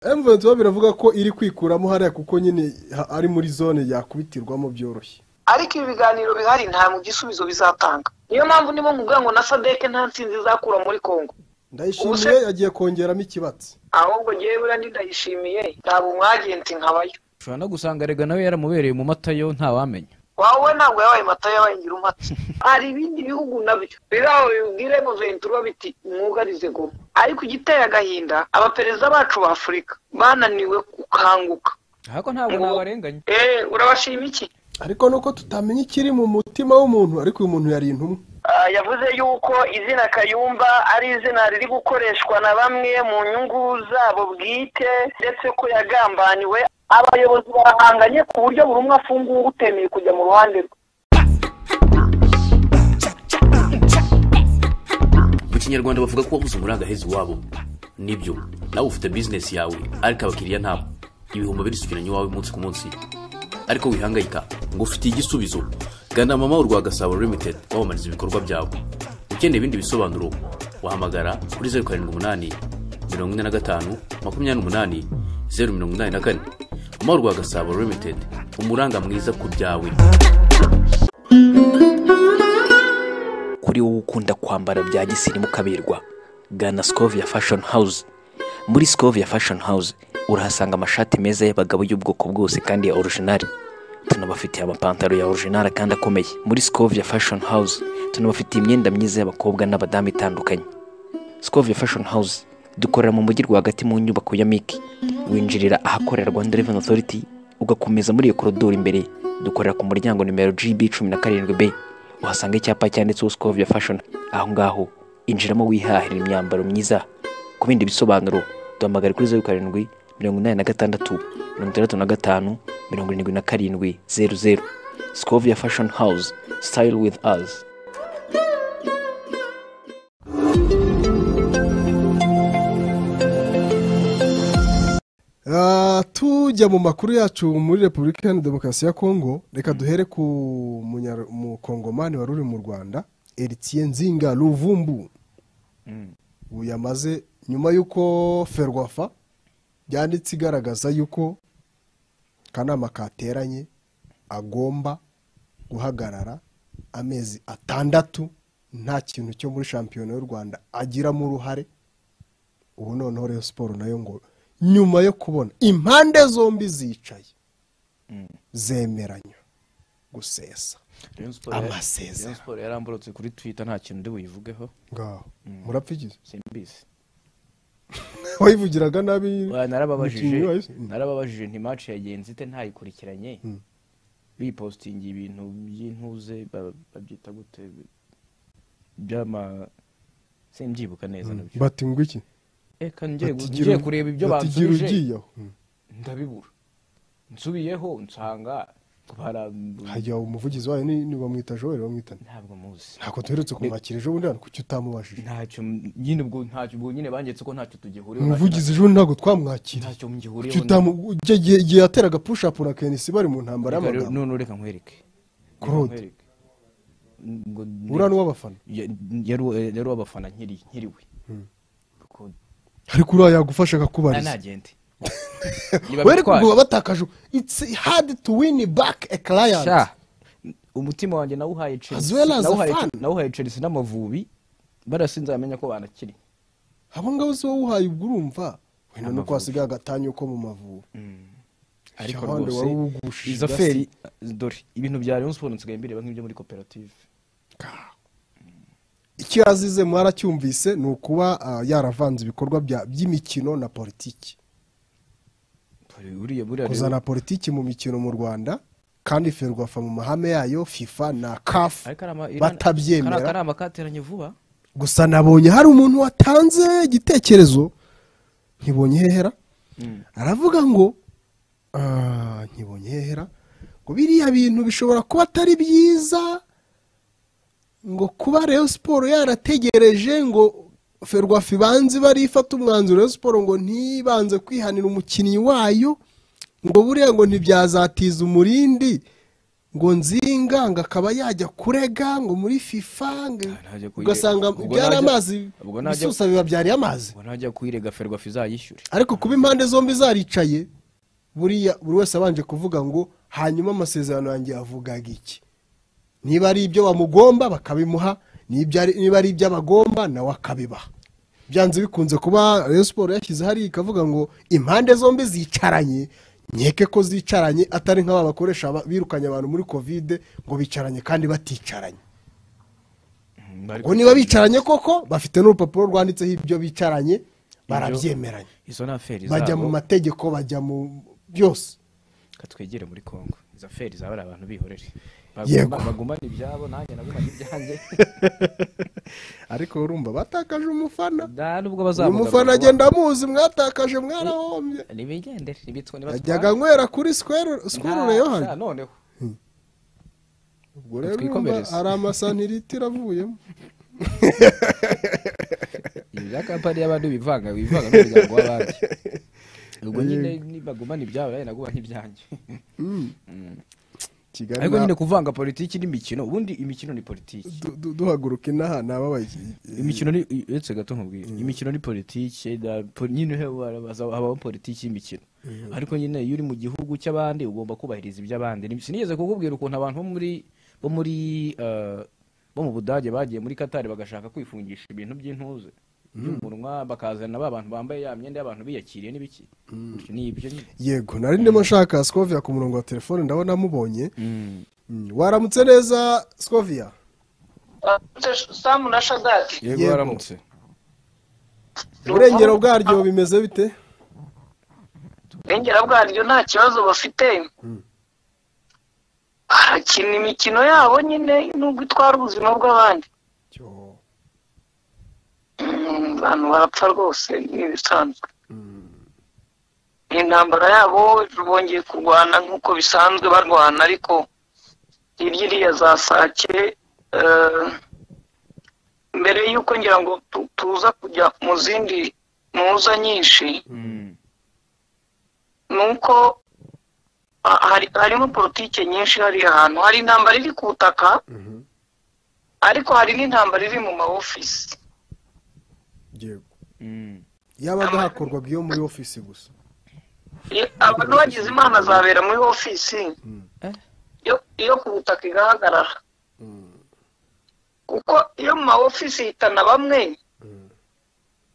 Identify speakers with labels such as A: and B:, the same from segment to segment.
A: M23 biravuga ko iri kwikuramo hariya kuko nyine ha- ari muri zone yakubitirwamo byoroshye
B: ariko ibi biganiro bihari nta mu gisubizo bizatanga niyo mpamvu ndimo nkubwira ngo na sadek nta ntsinzi izakura muri kongo
A: ndayishimiye yagiye kongeramo ikibatsi
B: ahubwo ngewe buriya ndindayishimiye ntabwo umwagenti nkabayo
C: ushobora no gusanga rega nawe yaramubereye mu mata yo ntawamenya
B: wawe we ntabwo yabaye mata yabaye ngira umata hari ibindi bihugu nabyo biri aho bibwire mu ventura biti mwugarize goma ariko igiteye agahinda abaperezida bacu ba afurika bananiwe gukanguka
C: ariko ntabwo
B: Ngo-
C: nabarenganya
B: eee urabashima iki
A: ariko nuko tutamenya ikiri mu mutima w'umuntu ariko uyu muntu yari intumwa
B: Ah, yavuze yuko izina kayumba ari izina riri gukoreshwa na bamwe mu nyungu zabo bwite ndetse ko yagambaniwe abayobozi barahanganye ku buryo buri umwe afunguye utemeye kujya mu ruhande rwe
D: mu kinyarwanda bavuga ko wabuze umurangahezi wabo nibyo nawe ufite bizinesi yawe ariko abakiriya nabo ibihumbi birisukiranya iwawe umunsi ku munsi ariko wihangayika ngo ufitiye igisubizo gana mama urwa gasabo limited wamamariza ibikorwa byawe ukeneye ibindi bisobanuro wahamagara kuri zeru karindwi umunani mirongo ine na gatanu makumyabiri n'umunani zeru mirongo inani na kane mama urwa gasabo limited umuranga mwiza ku byawe
E: kuri wowe ukunda kwambara bya gisirimu kaberwa gana scovia fashion house muri scovia fashion house urahasanga amashati meza y'abagabo y'ubwoko bwose kandi ya orijinali tunabafitiye amapantaro ya orijinali kandi akomeye muri scovia fashion house tunabafitiye imyenda myiza y'abakobwa n'abadamu itandukanye scovia fashion house dukorera mu mujyi rwagati mu nyubako ya miki winjirira ahakorera rwanda revenue authority ugakomeza muri iyo korodoro imbere dukorera ku muryango nimero gb cumi na karindwi b uhasanga icyapa cyanditseho scovia fashion aho ngaho injiramo wihahira imyambaro myiza ku bindi bisobanuro duhamagare kuri zeru karindwi mirongo inani na gatandatu mirongo itandatu na gatanu mirongo irindwi na karindwi zeru zeru scovia fashion house style with us
A: Ah, tujya mu makuru yacu muri repubulika iharanira demokarasi ya kongo reka duhere ku munyar- mukongomani wari uri mu rwanda Eritien nzinga ruvumbu ubu yamaze nyuma y'uko ferwafa yanditse igaragaza y'uko akanama kateranye agomba guhagarara amezi atandatu nta kintu cyo muri shampiyona y'u rwanda agiramo uruhare ubu noneho rero siporo nayo ngo nyuma yo kubona impande zombi zicaye zemeranya gusesa Amasezerano.
C: Rayon Sport yaramburutse kuri twitter nta kintu ndi buyivugeho
A: ngaho murapfigize
C: simbizi
A: wayivugiraga nabi
C: Wa, narababajije
A: umukinnyi wahise. Mm.
C: narababajije nti match yagenze ite ntayikurikiranye bipostingiye ibintu by'intuze ba- babyita gute byama simbyibuka neza nabyo
A: bati ngo iki
C: reka ngiye
A: Bati gira-
C: ngiye kureba ibyo
A: bati gira
C: bansubije
A: ugiye aho Mm.
C: ndabibura nsubiyeho nsanga barambuye
A: hajya umuvugizi wayo ni ni bamwita joel bamwita nde?
C: ntabwo muzi
A: ntabwo duherutse kumwakira ejo bundi hano kuki utamubajije
C: ntacyo m- nyine ubwo ntacyo ubwo nyine bangetse ko ntacyo tugihuriyeho
A: umuvugizi ejo bundi ntabwo twamwakira
C: ntacyo
A: kuki
C: mugihuriyeho
A: utamu igihe- igihe igihe yateraga pushapu na kenisi bari mu ntambara
C: Reka rero,
A: y'amagambo
C: none reka nkwereke
A: Claude.
C: Reka nkwereke. Ngo ne-
A: uriya ni uw'abafana
C: Ya- yari yari uw'abafana nkiri nkiriwe Kuko-
A: ariko uriya yagufasha
C: na
A: akakubariza
C: nagente
A: wari kuguha batakaje it's hard to win back a client
C: Sha, umutima wanjye nawuhaye Chelsea-
A: As well as a
C: nawuhaye-
A: fan.
C: nawuhaye chelsea n'amavubi barasinze bamenya ko banakiri
A: abo ngabo si wowe uhaye ubwo urumva wenda nuko
C: Amavubi.
A: hasigaye agatanya ko mu mavubi
C: ariko
A: Sha, wandi wari
C: rwose
A: uwugushije
C: izo
A: igasi.
C: feri dore ibintu bya rayon sport nsigaye mbireba nk'ibyo muri koperative
A: icyo yazize mwaracyumvise ni ukuba ah, yaravanze ibikorwa bya- by'imikino na politiki
C: uriya buriya rero-
A: kuzana politiki mu mikino mu rwanda kandi ferwafa mu mahame yayo fifa na kafu
C: ariko ari ama- iri- kari
A: batabyemera
C: akanama kateranye vuba
A: gusa nabonye hari umuntu watanze igitekerezo ntibonye hehera aravuga ngo "Ah, ntibonye hehera ngo biriya bintu bishobora kuba atari byiza ngo kuba reyo siporo yarategereje ngo ferwafa ibanze bari ifata umwanzuro reyo siporo ngo ntibanze kwihanira umukinnyi wayo ngo buriya ngo ntibyazatiza umurindi ngo nzinga ngo akaba yajya kurega ngo muri fifa ngo-
C: Ah, ntajya kuyirega.
A: ugasanga
C: Ubwo
A: byari
C: najya-
A: amazi
C: ubwo najya-
A: bisusa bibabyariye amazi
C: ngo ntajya kuyirega ferwafa izayishyure
A: ariko kuba impande zombi zaricaye buriya buri wese abanje kuvuga ngo hanyuma amasezerano yanjye yavugaga iki niba ari ibyo bamugomba bakabimuha nibyo ari- niba ari ibyo abagomba nawe akabibaha byanze bikunze kuba Rayon siporo yashyize hariya ikavuga ngo impande zombi zicaranye nkeke ko zicaranye atari nk'aba bakoresha aba- birukanye abantu muri kovide ngo bicaranye kandi baticaranye ngo niba bicaranye koko bafite n'urupapuro rwanditseho ibyo bicaranye barabyemeranya
C: izo ni aferi
A: bajya
C: zabo.
A: mu mategeko bajya mu byose
C: Reka twegere muri congo izo aferi zaba ari abantu bihorere
A: Yego.
C: Baguma- bagumane ibyabo nanjye nagumane ibyanjye
A: ariko urumva batakaje umufana
C: nta n'ubwo
A: uyu
C: bazamugaruka
A: mufana
C: vuba.
A: agenda amuzi mwatakaje mwarahombye
C: nibigendere nibitwa
A: yajyaga anywera kuri sikweru sikweru rero hano
C: noneho
A: ubwo rero urumva
C: twikomereze.
A: hari amasaniriti avuyemo
C: ibi bya kampani y'abandi bivanga bivanga n'umuryango w'abandi ubwo nyine nibagumana ibyabo nawe nagumana ibyanjye
A: kigali
C: ariko
A: na-
C: nyine kuvanga politiki n'imikino ubundi imikino ni politiki
A: du- du- duhaguruka inaha nababaye
C: imikino ni uretse gato nkubwira imikino ni politiki da- po- nyine he- harabaza- habaho politiki y'imikino ariko nyine iyo uri mu gihugu cy'abandi ugomba kubahiriza iby'abandi Ni- sinigeze kukubwira ukuntu abantu bo muri bo muri eh, bo mu budage bagiye muri katari bagashaka kwifungisha ibintu by'intuze by'umunwa bakazana ba bantu bambaye ya myenda y'abantu biyakiriye n'ibiki Gutyo ni ibyo nyine
A: yego nari ndimo nshaka sikovia ku murongo wa telefone ndabona amubonye Mm, waramutse neza sikovia
B: samu na shadadi
C: yego
A: Yego.
C: waramutse
A: uburengero bwaryo bimeze bite
B: irengera bwaryo nta kibazo bafite barakina imikino yabo nyine nubwo itwara ubuzima bw'abandi
A: Cyo.
B: Mm, abantu barapfa rwose ni ibisanzwe intambara yabo bongeye kurwana nk'uko bisanzwe barwana ariko hirya iriya za sake eh, mbere y'uko ngira ngo tu- tuza kujya mu zindi muza nyinshi ni uko ah, hari- harimo politiki nyinshi hari ahantu hari intambara iri ku butaka ariko hari n'intambara iri mu ma ofisi
A: yego
C: Mm.
A: yabaga hakorwa byo muri ofisi gusa
B: Iyo- abantu bagize imana zabera muri ofisi
C: Eh.
B: iyo- iyo ku butaka igahagarara kuko iyo mu ma ofisi hitana bamwe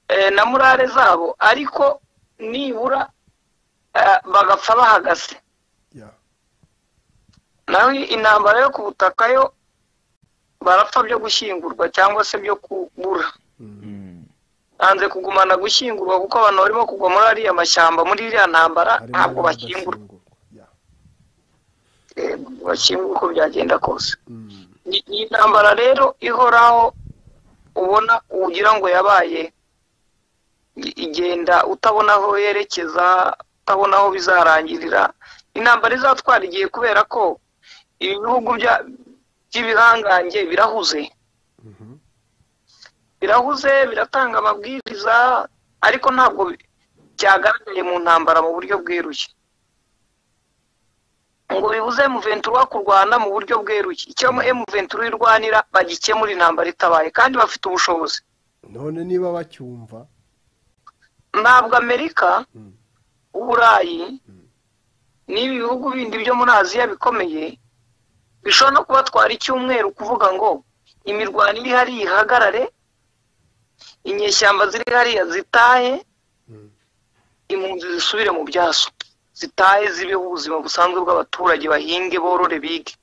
B: eh, na murare zabo ariko nibura eh, bagapfa bahagaze
A: ya
B: nawe intambara yo ku butaka yo barapfa byo gushyingurwa cyangwa se byo kubura
C: Mm.
B: banze kugumana gushyingurwa kuko abantu barimo kugwa muri ariya mashyamba muri iriya ntambara
A: harimo
B: ntabwo bashyingurwa
A: n'abadashyingurwa. Ya.
B: Eh, bashyingurwa uko byagenda kose Ni- ni intambara rero ihoraho ubona ugira ngo yabaye I- igenda utabona aho yerekeza utabona aho bizarangirira intambara izatwara igihe kubera ko ibihugu bya- by'ibihangange birahuze birahuze biratanga amabwiriza ariko ntabwo bi- byagaragaye mu ntambara mu buryo bweruye ngo bibuze muventuri kurwana mu buryo bweruye icyo muventuri irwanira bagikemura intambara itabaye kandi bafite ubushobozi
A: none niba bacyumva
B: ntabwo amerika uburayi n'ibi bihugu bindi byo muri aziya bikomeye bishobora no kubatwara icyumweru kuvuga ngo imirwano iri hariya ihagarare inyeshyamba ziri hariya zitahe impunzi zisubire mu byazo zitahe zibeho ubuzima busanzwe bw'abaturage bahinge borore bige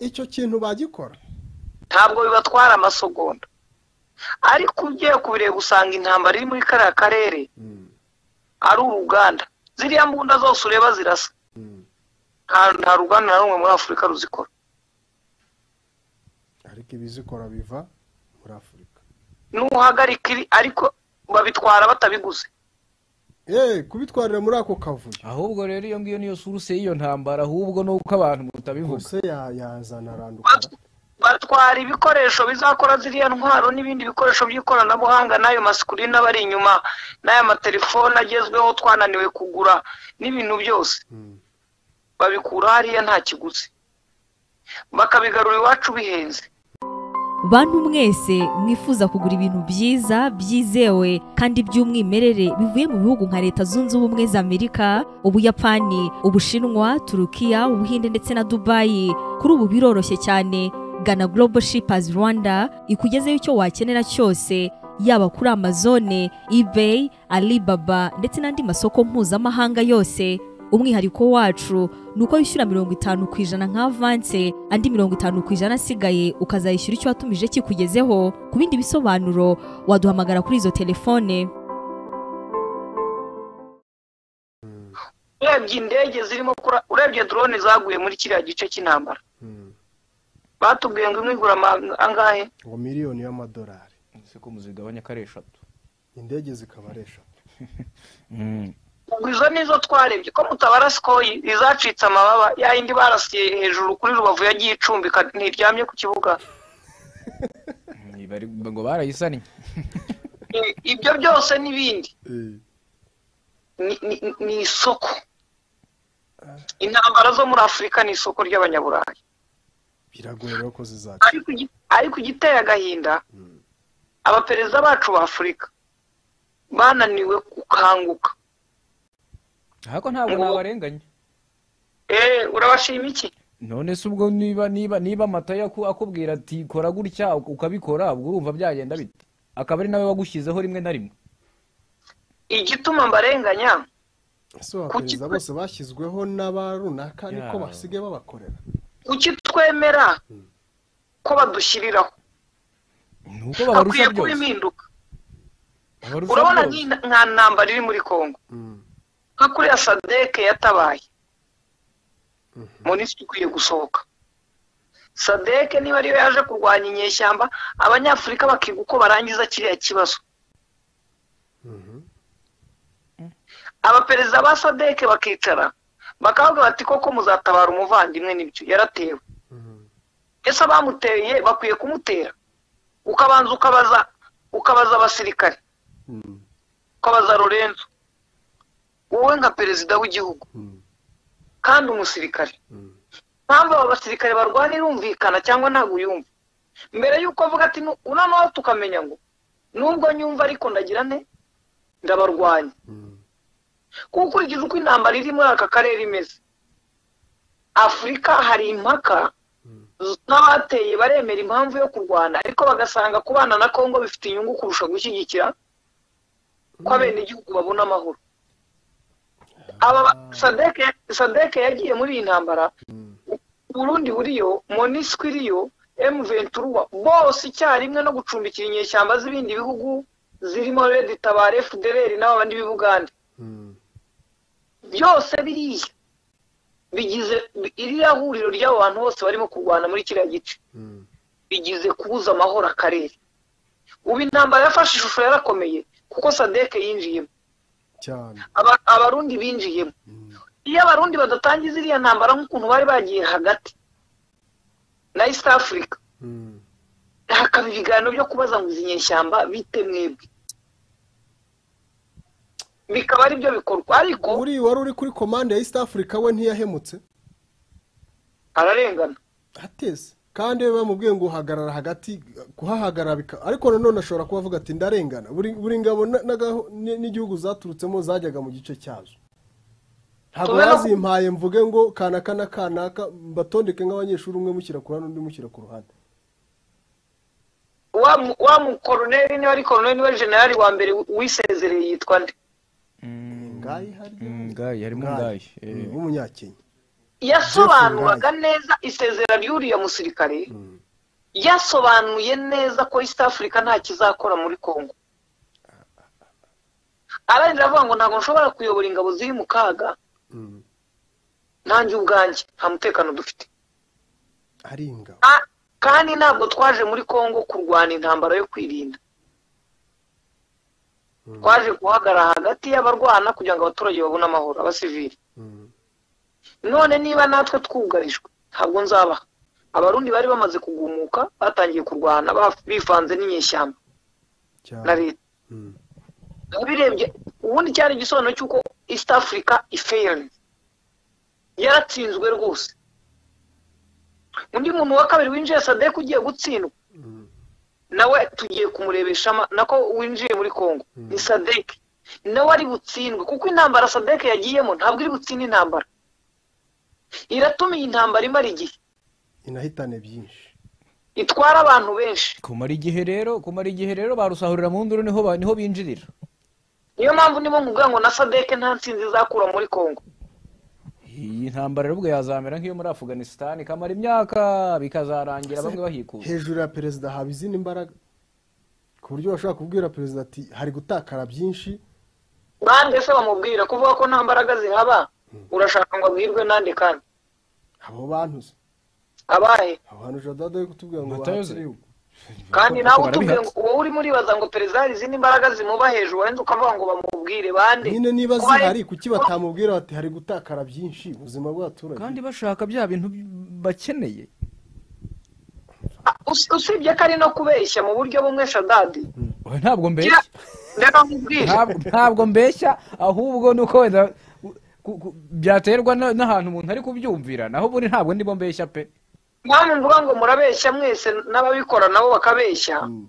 A: icyo kintu bagikora
B: ntabwo bibatwara amasogonda ariko ugiye kubireba usanga intambara iri muri kariya karere ari uruganda ziriya mbunda zose ureba zirasa nta- nta ruganda na rumwe muri afurika ruzikora
A: ariko ibizikora biva muri afurika
B: n'uhagarika iri ariko babitwara batabiguze
A: eee kubitwarira muri ako kavuyo
C: ahubwo rero iyo ngiyo niyo suruse y'iyo ntambara ahubwo ni uko abantu mutabivuga
A: ubuse yazana randukara
B: Bat- batwara ibikoresho bizakora ziriya ntwaro n'ibindi bikoresho by'ikoranabuhanga n'ayo masikurine aba ari inyuma n'aya matelefone agezweho twananiwe kugura n'ibintu byose babikura hariya nta kiguzi bakabigarura iwacu bihenze
F: bantu mwese mwifuza kugura ibintu byiza byizewe kandi by'umwimerere bivuye mu bihugu nka leta zunze ubumwe za amerika ubuyapani ubushinwa turukiya ubuhinde ndetse na dubayi kuri ubu biroroshye cyane gana global shippers rwanda ikugezeho icyo wakenera cyose yaba kuri amazone ebay alibaba ndetse n'andi masoko mpuzamahanga yose umwihariko wacu ni uko wishyura mirongo itanu ku ijana nka avanse andi mirongo itanu ku ijana asigaye ukazayishyura icyo watumije kikugezeho ku bindi bisobanuro waduhamagara kuri izo telefone
B: urebye indege zirimo kura urebye drone zaguye muri kiriya gice cy'intambara batubwiye ngo imwe igura ama- angahe
A: ngo miliyoni y'amadolari
C: ese ko muzigabanya ko ari eshatu
A: indege zikaba ari eshatu
B: ubwo izo nizo twarebye ko mutabara sikoyi izacitse amababa ya yindi barasiye hejuru kuri rubavu yagiye icumbika ntiryamye ku kibuga
C: Bari- ngo barayisannye
B: I- ibyo byose n'ibindi ni- ni- ni- ni isoko intambara zo muri afurika ni isoko ry'abanyaburayi
A: biragoye rero ko zizaca
B: ariko igi- ariko igiteye agahinda abaperezida bacu ba afurika bananiwe gukanguka
C: ariko ntabwo
B: Ngo-
C: nabarenganya
B: eee urabashima iki
C: none se ubwo niba niba niba amata akubwira ati kora gutya ukabikora ubwo urumva byagenda bite akaba ari nawe wagushyizeho rimwe na rimwe
B: igituma mbarenganya
A: ese abaperezida bose bashyizweho n'aba runaka niko
C: Yeah.
A: basigaye babakorera
B: kuki twemera ko badushyiriraho
C: ni uko
B: hakwiye
C: babarusha
B: kuba
C: byose
B: impinduka
C: Babarusha
B: urabona
C: byose.
B: nk'ina- nka ntambara iri muri kongo nka kuriya sadeke yatabaye minisitiri ukwiye gusohoka sadeke niba ariyo yaje kurwanya inyeshyamba abanyafurika bakiga uko barangiza kiriya kibazo abaperezida ba sadeke bakicara bakavuga bati koko muzatabara umuvandimwe n'ibyo yaratewe ese abamuteye bakwiye kumutera ukabanza ukabaza ukabaza abasirikare ukabaza lorenzo wowe nka perezida w'igihugu kandi umusirikare impamvu aba basirikare barwana irumvikana cyangwa ntabwo uyumva mbere y'uko avuga ati "Nu- noneho tukamenya ngo nubwo nyumva ariko ndagira nte ndabarwanya kuko ukurikije uko intambara iri muri aka karere imeze afurika hari impaka n'abateye baremera impamvu yo kurwana ariko bagasanga kubana na kongo bifite inyungu kurusha gushyigikira ko abenegihugu babona amahoro aba ba- sadeke sadeke yagiye muri iyi ntambara burundi buriyo monisco iriyo emu ventura bose icyarimwe no gucumbikira inyeshyamba z'ibindi bihugu zirimo redi tabare federeri n'aba bandi b'ibugande byose biriya bigize bi- iriya huriro ry'abo bantu bose barimo kurwana muri kiriya gice bigize kubuza amahoro akarere ubu intambara yafashe ishusho yarakomeye kuko sadeke yinjiyemo
A: cyane
B: Aba- abarundi binjiyemo iyo abarundi badatangiza iriya ntambara nk'ukuntu bari bagiye hagati na east africa
A: Mm.
B: hakaba ibiganiro byo kubaza ngo izi nyeshyamba bite mwebwe bikaba ari byo bikorwa ariko
A: uri wari uri kuri komande ya east africa we ntiyahemutse
B: ararengana
A: ateze kandi we bamubwiye ngo uhagarara hagati kuhahagarara bika- ariko nanone ashobora kuba avuga ati ndarengana buri buri ngabo na- n'agaho- ni- n'igihugu zaturutsemo zajyaga mu gice cyazo ntabwo
B: Tubona-
A: bazimpaye mvuge ngo kanaka na kanaka mbatondeke nk'abanyeshuri umwe mushyira ku ruhande undi mushyira ku ruhande
B: wa mu- wa mukoroneri niba ari koroneri niba jenerali wa mbere wisezereye yitwa nde
A: ngayi harya
C: Mm, Ngayi, harimo Ngayi, eh.
A: Mm, w'umunyakenya
B: yasobanuraga neza isezera ry'uriya musirikare yasobanuye neza ko east africa nta kizakora muri congo ararira avuga ngo ntabwo nshobora kuyobora ingabo ziri mu kaga nanjye ubwanjye nta mutekano dufite
A: ari ingabo
B: Ka- kandi ntabwo twaje muri congo kurwana intambara yo kwirinda twaje guhagarara hagati y'abarwana kugira ngo abaturage babone amahoro abasivili
A: Mm.
B: none niba natwe twugarijwe ntabwo nzabaha abarundi bari bamaze kugumuka batangiye kurwana ba- bivanze n'inyeshyamba na
A: cyane
B: leta birebye ubundi cyari igisobanuro cy'uko east africa ifeyiri yaratsinzwe rwose undi muntu wa kabiri winjiye sadek ugiye gutsindwa nawe tugiye kumurebesha ama- nako winjiye muri congo ni sadek nawe ari butsindwe kuko intambara sadek yagiyemo ntabwo iri butsinda intambara iratuma iyi ntambara imara igihe
A: inahitane byinshi
B: itwara abantu benshi
C: kumara igihe rero kumara igihe rero barusahurira mu nduru niho ba- niho binjirira
B: niyo mpamvu ndimo nkubwira ngo na sadek nta ntsinzi izakura muri congo
C: iyi ntambara rero ubwo yazamera nk'iyo muri afuganisitani ikamara imyaka bikazarangira bamwe bahikuza
A: hejuru ya perezida haba izindi mbaraga ku buryo bashobora kubwira perezida ati hari gutakara byinshi
B: bande se bamubwira kuvuga ko nta mbaraga zihaba urashaka ngo abwirwe nande kandi
A: abo bantu se
B: abaye
A: abo bantu jadada yo kutubwira ngo
C: Batayoze.
A: bahatire yuko
B: kandi
C: Kuko
B: nawe utubwiye
C: barabihatse.
B: ngo wowe urimo uribaza ngo perezida hari izindi mbaraga zimuba hejuru wenda ukavuga ngo bamubwire bande
A: nyine niba
B: Ko hari-
A: zihari kuki batamubwira bati hari gutakara byinshi ubuzima bw'abaturage
C: kandi bashaka bya bintu bakeneye
B: Us- usibye ko ari no kubeshya mu buryo bumwe shadadi
C: Oya, ntabwo mbeshya
B: Kira- reka nkubwire
C: Ntabwo- ntabwo mbeshya ahubwo ni uko wenda ku- ku- byaterwa na- n'ahantu umuntu ari kubyumvira naho ubundi ntabwo ndimo mbeshya pe
B: mpamvu mvuga ngo murabeshya mwese n'ababikora nabo bakabeshya
A: Mm.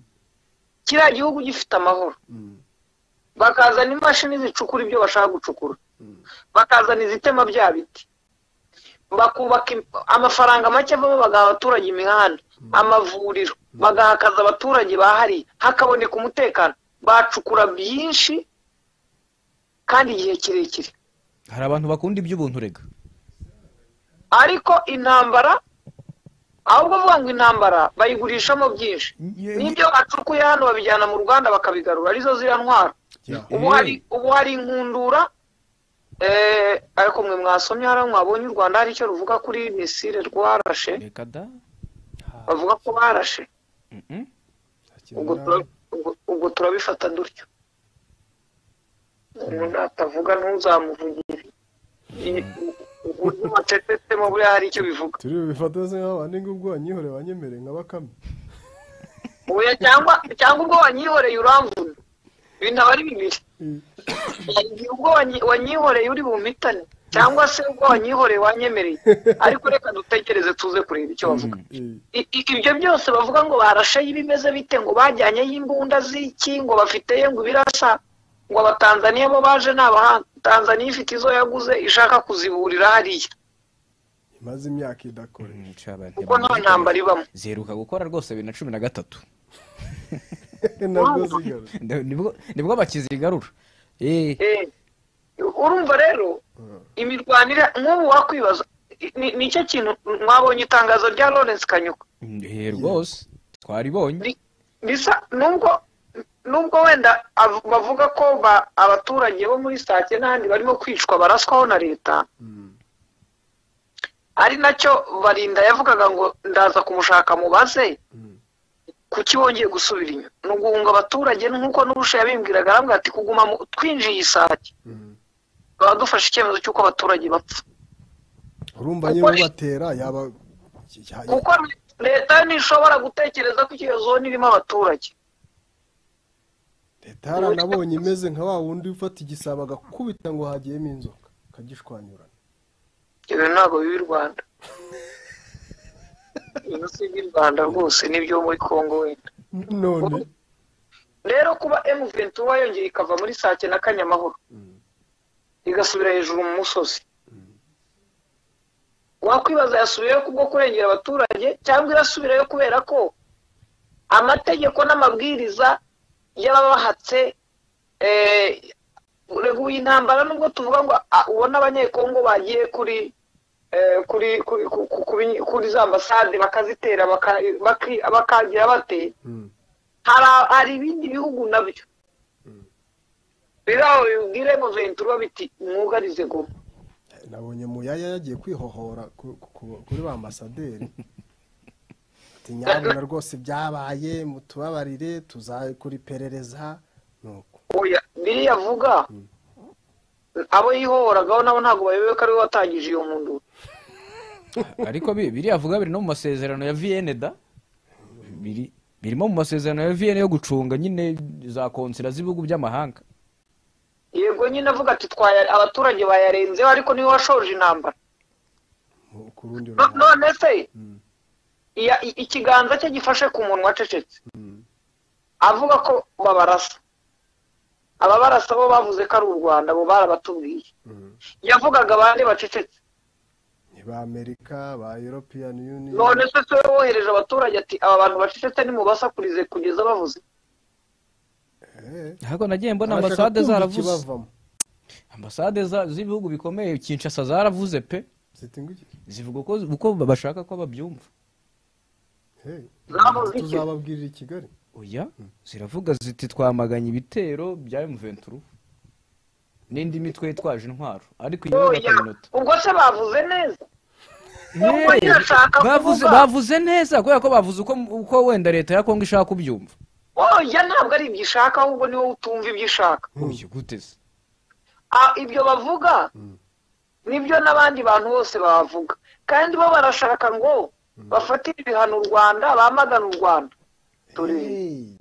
B: kiriya gihugu gifite amahoro bakazana imashini zicukura ibyo bashaka gucukura bakazana izitema bya biti bakubaka im- amafaranga make avamo bagaha abaturage imihanda amavuriro bagaha akazi abaturage bahariye hakaboneka umutekano bacukura byinshi kandi igihe kirekire
C: hari abantu bakunda iby'ubuntu rega
B: ariko intambara ahubwo uvuga ngo intambara bayigurishamo byinshi
C: Ye-
B: n'ibyo bacukuye hano babijyana mu ruganda bakabigarura arizo ziriya ntwaro
A: Yeah.
B: ubu hari ubu hari inkundura eh, ariko mwe mwasomye hariya mwabonye u rwanda hari icyo ruvuga kuri misile rwarashe
C: reka da
B: bavuga ko barashe
C: Mhm.
B: ubwo
A: Akenera-
B: tura- ubwo- ubwo turabifata dutyo umuntu atavuga ntuzamuvugire I- uburyo bacecetsemo buriya hari icyo bivuga
A: turi bifata se nk'abandi ngubwo wanyihore banyemereye nka bakame
B: oya cyangwa cyangwa ubwo wanyihoreye uramvuna ibi ntabwo ari bibiri Igihe ubwo wanyi- wanyihoreye uri bumpitane cyangwa se ubwo wanyihoreye wanyemereye ariko reka dutegereze tuze kureba icyo bavuga
A: Eh,
B: I- i- ibyo byose bavuga ngo barashe y'ibimeze bite ngo bajyanyeyo imbunda z'iki ngo bafiteyo ngo ibirasa ngo abatanzaniya bo baje ni abahanga tanzaniya ifite izo yaguze ishaka kuziburira hariya
A: imaze imyaka idakoresha
C: Mm, caba-
B: kuko nta ntambara ibamo
C: ziheruka gukora rwose bibiri na cumi na gatatu
A: nabwo zigarutse
C: Nda- nibwo nibwo bakizigarura Eh,
B: Eh, urumva rero imirwanire nk'ubu wakwibaza i- ni- nicyo kintu mwabonye itangazo rya lawrence kanyuka
C: eh, rwose twaribonye
B: Ni- bisa nubwo nubwo wenda av- bavuga ko ba- abaturage bo muri sake n'ahandi barimo kwicwa baraswaho na leta ari nacyo barinda yavugaga ngo ndaza kumushaka mubaze kuki wongeye gusubira inyuma ni uguhunga abaturage nk'uko n'ubusha yabimbwiraga arambwira ati kuguma mu- twinjiye isake baba dufashe icyemezo cy'uko abaturage bapfa
A: urumva
B: Kuko
A: nyine
B: i-
A: ubatera yaba ya- ya-
B: kuko leta ntishobora gutekereza ko iyo zone irimo abaturage
A: leta yaranabonye imeze nka wa wundi ufata igisabo agakubita ngo hagiyemo inzoka akagishwanyurana
B: ibyo ntabwo biba i rwanda ibi si iby'i rwanda rwose n'ibyo muri congo wenda
A: none
B: rero kuba M21 yongeye ikava muri sake na kanyamahoro igasubira hejuru mu musozi wakwibaza yasubiyeyo kubwo kurengera abaturage cyangwa irasubirayo kubera ko amategeko n'amabwiriza y'ababahatse eh, reguye intambara nubwo tuvuga ngo ah, ubona abanyekongo bagiye kuri eh, kuri kuri ku- ku- kuri- kuri za ambasade bakazitera baka- baki- bakagira bate
A: Mm.
B: hari hari ibindi bihugu nabyo biraho bibwire ngo ventura biti mwugarize goma
A: nabonye muyaya yagiye kwihohora ku- ku- ku- kuri ba ambasaderi ati nyabuna rwose byabaye mutubabarire tuzakora iperereza nuko
B: oya biriya avuga abo yihohoragaho nabo ntabwo bayobewe ko ari we watangije iyo mpundu
C: ariko bi- biriya vuga biri no mu masezerano ya vienne da biri birimo mu masezerano ya vienne yo gucunga nyine za konsera z'ibihugu by'amahanga
B: yego nyine avuga ati twaya abaturage bayarenzeho ariko niwe washoje intambara
A: mu- ku rundi
B: No-
A: ruhande
B: none se iya- i- ikiganza cye gifashe ku muntu wacecetse avuga ko babarasa ababarasa bo bavuze ko ari u rwanda bo barabatubwiye yavugaga abandi bacecetse
A: ba amerika ba european union
B: none se se wohereje abaturage ati aba bantu bacecetse nimubasakurize kugeza bavuze
A: Eh,
C: ariko nagiye mbona
A: abashaka
C: ambasade
A: kumva
C: zaravuze
A: ikibavamo.
C: ambasade za- z'ibihugu bikomeye kinshasa zaravuze pe
A: Ziti ngo iki?
C: zivuga ko uko bashaka ko babyumva
A: Hey,
B: Zavuze iki?
A: tuzababwirira i kigali
C: oya ziravuga ziti twamaganye ibitero bya M23 n'indi mitwe yitwaje intwaro ariko iyi yo
B: oya
C: bakaminota
B: ubwo se bavuze neza Nubwo
C: Hey,
B: ntiyashaka
C: bavuze
B: kuvuga.
C: bavuze neza kubera ko bavuze uko uko wenda leta ya Kongo ishaka kubyumva
B: oya ntabwo ari ibyo ishaka ahubwo niwe utumva ibyo ishaka
C: uyu guteze
B: Ah, ibyo bavuga nibyo n'abandi bantu bose bavuga kandi bo barashaka ngo bafatire ibihano u rwanda bamagane u rwanda Turi-
A: Hey,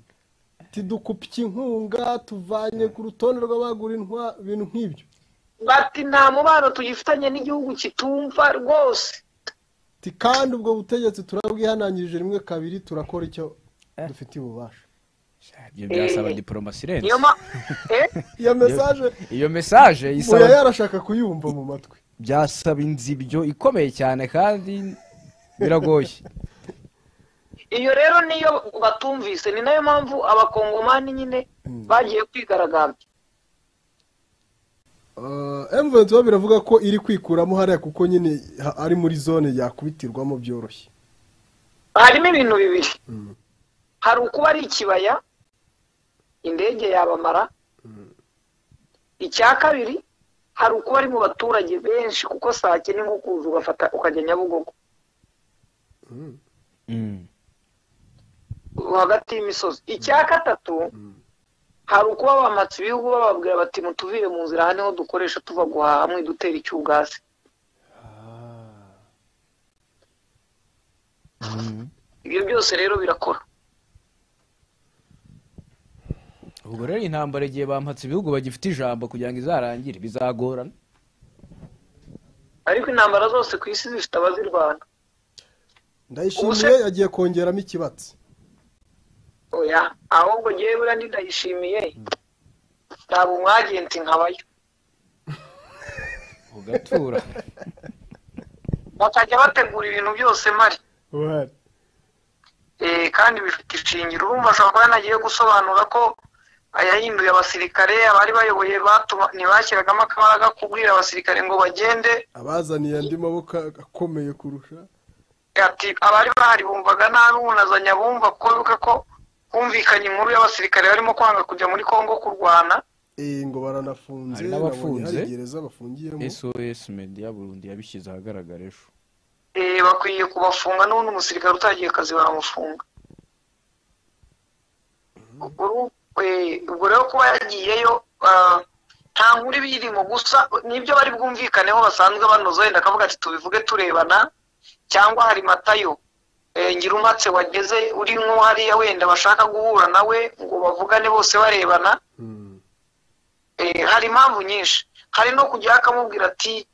A: tidukupye inkunga tuvanye ku rutonde rw'abagura intwa- ibintu nk'ibyo
B: bati nta mubano tuyifitanye n'igihugu kitumva rwose
A: ti kandi ubwo butegetsi turabwihanangirije rimwe kabiri turakora icyo dufitiye ububasha
C: ibyo byasaba
B: Eh.
C: diplomasi irenze
B: niyo ma eh
A: iyo mesaje
C: iyo mesaje
A: uya
C: isaba
A: yarashaka kuyumva mu matwi
C: byasaba inzibyo ikomeye cyane kandi biragoye
B: iyo rero niyo batumvise ni nayo mpamvu abakongomani nyine bagiye kwigaragambya
A: M23 biravuga ko iri kwikuramo hariya kuko nyine ha- ari muri zone yakubitirwamo byoroshye
B: harimo ibintu bibiri hari ukuba ari ikibaya indege yabamara icya kabiri hari ukuba ari mu baturage benshi kuko saa kenda nko kuza ugafata ukajya nyabugogo hagati y'imisozi icya gatatu hari ukuba bamatse ibihugu bababwira bati mutuvire mu nzira aha niho dukoresha tuva guhaha mwidutera icyugasi ibyo byose rero birakora
C: ubwo rero intambara igihe bampatse ibihugu bagifite ijambo kugira ngo izarangire bizagorana
B: ariko intambara zose ku isi zifite abazirwana
A: ndayishimiye yagiye kongeramo ikibatsi
B: oya ahubwo ngewe buriya ndindayishimiye ntabwo umwagenti nkabayo
C: ugatura
B: bakajya bategura ibintu byose mari
A: Uhari.
B: Eh, kandi bifite ishingiro urumva ashobora kuba yanagiye gusobanura ko ayahinduye abasirikare abari bayoboye batuma ntibashyiragamo akabaraga kubwira abasirikare ngo bagende
A: abazaniye andi maboko akomeye kurusha
B: ati abari bahari bumvaga nabi bunazanya bumva ko bibuka ko humvikanye inkuru y'abasirikare barimo kwanga kujya muri kongo kurwana
A: Eh, ngo baranafunze
C: Hari
A: nabonye
C: n'abafunze.
A: hari gereza bafungiyemo
C: sos media burundi yabishyize ahagaragara ejo
B: Eh, bakwiye kubafunga n'ubundi umusirikare utagiye akazi baramufunga Uru- eh, ubwo rero kuba yagiyeyo ah, nta nkuru iba irimo gusa nibyo bari bwumvikaneho basanzwe banoza wenda akavuga ati tubivuge turebana cyangwa hari matayo eh, ngirumatse wageze uri nko hariya wenda bashaka guhura nawe ngo bavugane bose barebana
A: Mm.
B: Eh, hari impamvu nyinshi hari no kujya akamubwira ati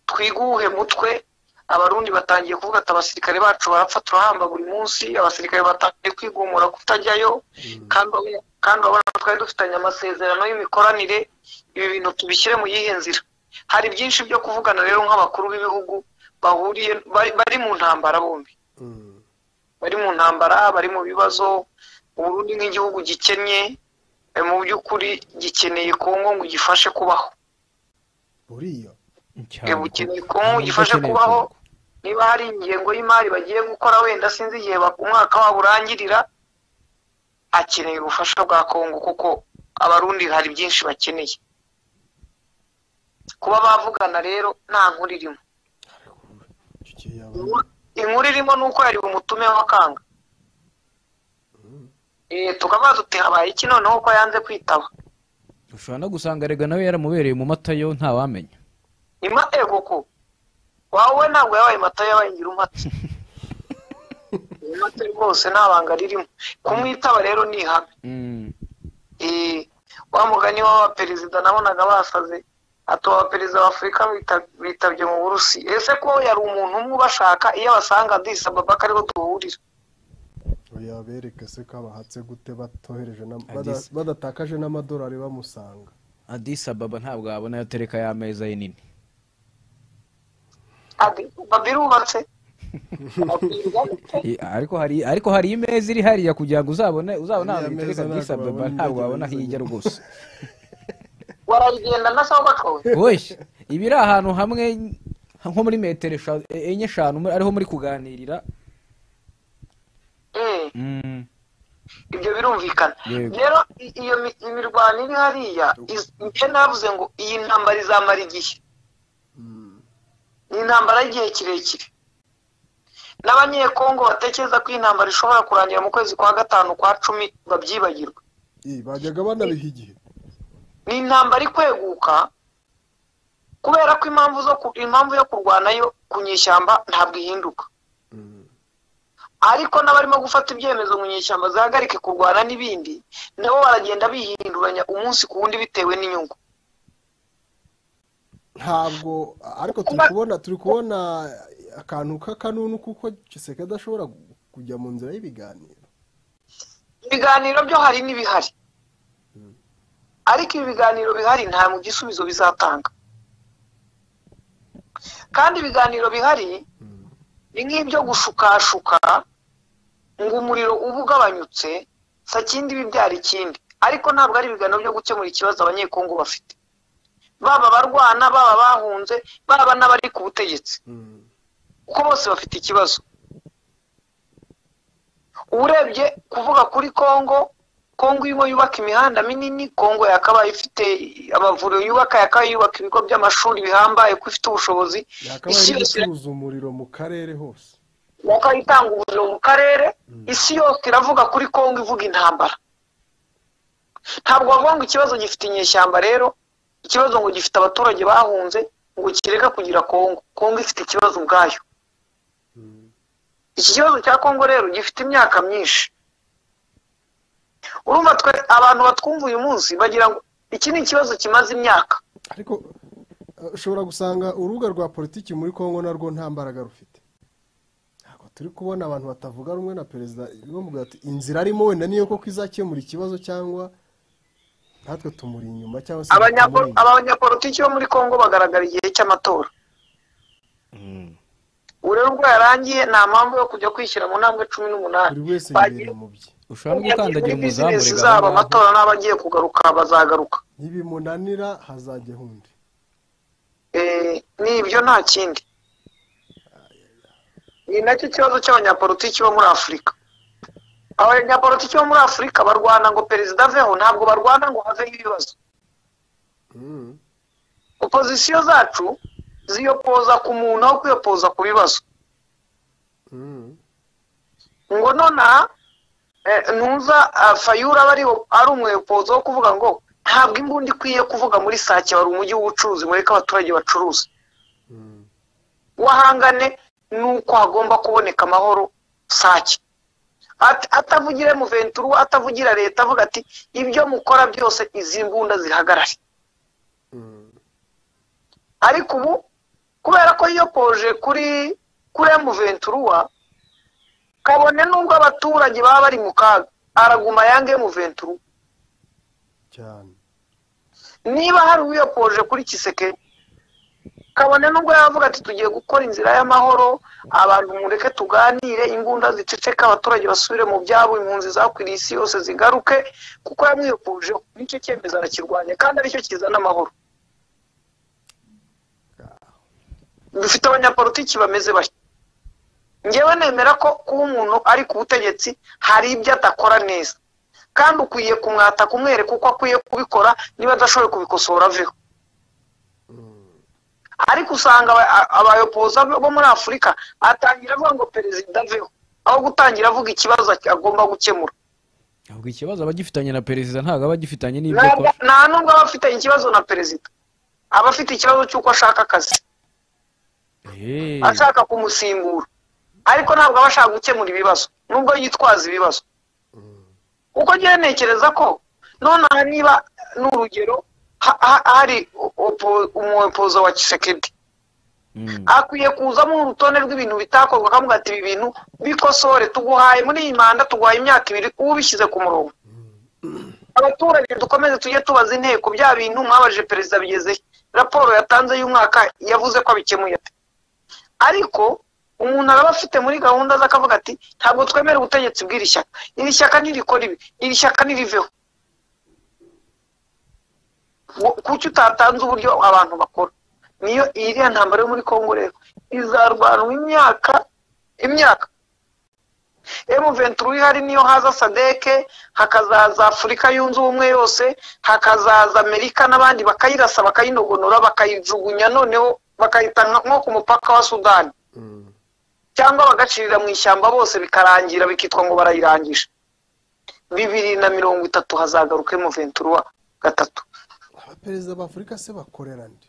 B: twiguhe mutwe abarundi batangiye kuvuga ati abasirikare bacu barapfa turahamba buri munsi abasirikare batangiye kwigumura kutajyayo kandi aba- kandi urabona twari dufitanye amasezerano y'imikoranire ibi bintu tubishyire mu yihe nzira hari byinshi byo kuvugana rero nk'abakuru b'ibihugu bahuriye bari, bari mu ntambara bombi
A: Mm.
B: bari mu ntambara bari mu bibazo uburundi nk'igihugu gikennye eh, mu by'ukuri gikeneye kongo ngo gifashe kubaho
A: buriya
B: Eh, bukeneye kongo gifashe kubaho niba hari ingengo y'imari bagiye gukora wenda sinzi igihe ba- umwaka wabo urangirira akeneye ubufasha bwa kongo kuko abarundi hari byinshi bakeneye kuba bavugana rero nta nkuru irimo
A: icyo gihe yaba
B: inkuru irimo ni uko yari umutume w'akanga Eh, tukavuga tuti habaye iki noneho ko yanze kwitaba
C: ushobora no gusanga rega nawe yaramubereye mu matayo ntawamenya
B: imatego ko wawe ntabwo yabaye mata yabaye ngira umata umata rwose nta banga ririmo kumwitaba rero ni ihame Eh, wa mugani w'abaperezida nabonaga basaze atoba perezida wa afurika bita- bitabye mu burusi ese ko yari umuntu umwe ubashaka iyo abasanga disi ababaka ariho duhurira
A: yabereke se ko abahatse gute batohereje na-
C: Addis.
A: bada- badatakaje n'amadolari bamusanga
C: adisa baba ntabwo yabona ayo tereka y'ameza ye nini
B: babirubatse
C: I- ariko hari ariko hari imeza iri hariya kugira ngo uzabone uzabone ahantu
A: Iriya meza
C: itereka
A: ntabwo
C: adisa
A: wabona indege
C: baba ntabwo wabona aho
A: neza
C: ijya
A: nyine.
C: rwose
B: warayigenda na sawa bakawe
C: oye iba iri ahantu hamwe nko muri metero esha- e- enye eshanu muri- ariho muri kuganirira
B: eh
C: Mm.
B: ibyo birumvikana
C: Yego.
B: rero i- iyo mi- imirwano iri hariya iz- njye navuze ngo iyi ntambara izamara igihe ni intambara y'igihe kirekire n'abanyekongo batekereza ko iyi ntambara ishobora kurangira mu kwezi kwa gatanu kwa cumi babyibagirwa
A: Ih, bajyaga banabiha igihe
B: ni intambara ikweguka kubera ko impamvu zo ku- impamvu yo kurwanayo ku nyeshyamba ntabwo ihinduka ariko n'abarimo gufata ibyemezo mu nyeshyamba zihagarike kurwana n'ibindi nabo baragenda bihinduranya umunsi ku wundi bitewe n'inyungu
A: ntabwo ariko turi kubona turi kubona akantu k'akanunu kuko giseke adashobora gu- kujya mu nzira y'ibiganiro
B: ibiganiro byo hari n'ibihari ariko ibi biganiro bihari nta mu gisubizo bizatanga kandi ibiganiro bihari ni nk'ibyo gushukashuka ngo umuriro uba ugabanyutse sakindi bibyara ikindi ariko ntabwo ari ibiganiro byo gukemura ikibazo abanyekongo bafite baba abarwana baba bahunze baba n'abari ku butegetsi kuko bose bafite ikibazo urebye kuvuga kuri kongo kongo irimo yubaka imihanda minini kongo yakabaye ifite amavuriro yubaka yakabaye yubaka ibigo by'amashuri bihambaye ko ifite ubushobozi
A: yakabaye
B: isi
A: ari
B: yose
A: gucuruza umuriro mu karere hose
B: yakabaye itanga ubuzima mu karere isi yose iravuga kuri kongo ivuga intambara ntabwo bavuga ngo ikibazo gifite inyeshyamba rero ikibazo ngo gifite abaturage bahunze ngo kireka kugira kongo kongo ifite ikibazo ubwayo iki kibazo cya kongo rero gifite imyaka myinshi urumva twe abantu batwumva uyu munsi bagira ngo iki ni ikibazo kimaze imyaka
A: ariko eh, ushobora gusanga urubuga rwa politiki muri kongo narwo nta mbaraga rufite ntabwo turi kubona abantu batavuga rumwe na perezida bamubwira ati inzira arimo wenda niyo koko izakemura ikibazo cyangwa natwe tumuri inyuma cyangwa se
B: abanyapo-
A: tumuri inyuma."
B: aba banyapolitiki bo muri kongo bagaragara igihe cy'amatora ubu rero ubwo yarangiye nta mpamvu yo kujya kwishyira mu ntambwe cumi n'umunani
A: buri wese
B: Bagiye-
A: yibera umubyi
C: ushobora no gukandagira
B: muri
C: umuzamu
B: bizinesi
C: rega
B: zabo
C: aho ngaho.
B: amatora n'abagiye kugaruka bazagaruka
A: ntibimunanira hazajya hundi
B: Eh, ni ibyo nta kindi ni nacyo kibazo cy'abanyapolitiki bo muri afurika abanyapolitiki bo muri afurika barwana ngo perezida aveho ntabwo barwana ngo haveho ibibazo
A: Mm.
B: opozisiyo zacu ziyopoza ku muntu aho kwiyopoza ku bibazo
A: Mm.
B: ngo nonaha eh, ntuza ah, fayura aba ariho- ari umuyobozi wo kuvuga ngo ntabwo imbunda ikwiye kuvuga muri sake wari umujyi w'ubucuruzi mureke abaturage bacuruza wahangane n'uko hagomba kuboneka amahoro sake At- atavugire muventura atavugira leta avuga ati ibyo mukora byose izi mbunda zihagarare ariko ubu kubera ko yiyopoje kuri kuri muventura kabone nubwo abaturage baba bari mu kaga araguma yange muventura
A: cyane
B: niba hari uwiyopoje kuri kiseke kabone nubwo yavuga ati tugiye gukora inzira y'amahoro abantu mureke tuganire imbunda ziceceka abaturage basubire mu byabo impunzi zakwiriye isi yose zigaruke kuko yamwiyopoje nicyo cyemezo arakirwanya kandi aricyo kizana amahoro dufite abanyapolitiki bameze batyo ngewe nemera ko kuba umuntu ari ku butegetsi hari ibyo adakora neza kandi ukwiye kumwata kumwereka uko akwiye kubikora niba adashoboye kubikosora aveho ariko usanga aba- a- abayoboza bo muri afurika atangira avuga ngo perezida aveho aho gutangira avuga ikibazo agomba gukemura
C: ahubwo ikibazo aba agifitanye na perezida ntabwo aba agifitanye n'ibyo
B: ntabwo
C: akora
B: nta nubwo aba afitanye ikibazo na perezida aba afite ikibazo cy'uko ashaka akazi
C: Eh,
B: ashaka kumusimbura ariko ntabwo aba ashaka gukemura ibibazo nubwo yitwaza ibibazo kuko njyewe ntekereza ko nonaha niba ni urugero ha- ha- hari opo- umupozo wa kisekedi akwiye kuzamo urutonde rw'ibintu bitakorwa akavuga ati ibi bintu bikosore tuguhaye muri iyi manda tuguhaye imyaka ibiri ubishyize ku murongo abaturage dukomeze tujye tubaza inteko bya bintu mwabajije perezida bigezehe raporo yatanze y'umwaka yavuze ko abikemuye ate ariko umuntu araba afite muri gahunda ze akavuga ati ntabwo twemera ubutegetsi bw'iri shyaka iri shyaka ntirikora ibi iri shyaka ntiriveho Wo- kuki utatanze uburyo abantu bakora niyo iriya ntambara yo muri congo rero izarwanwa imyaka imyaka emuventuri ihari niyo haza sadeke hakazaza afurika yunze ubumwe yose hakazaza amerika n'abandi bakayirasa bakayinogonora bakayijugunya noneho bakayita nka- nko ku mupaka wa sudani cyangwa bagacirira mu ishyamba bose bikarangira bikitwa ngo barayirangije bibiri na mirongo itatu hazagaruka emuventuri wa gatatu
A: abaperezida ba afurika se bakorera nde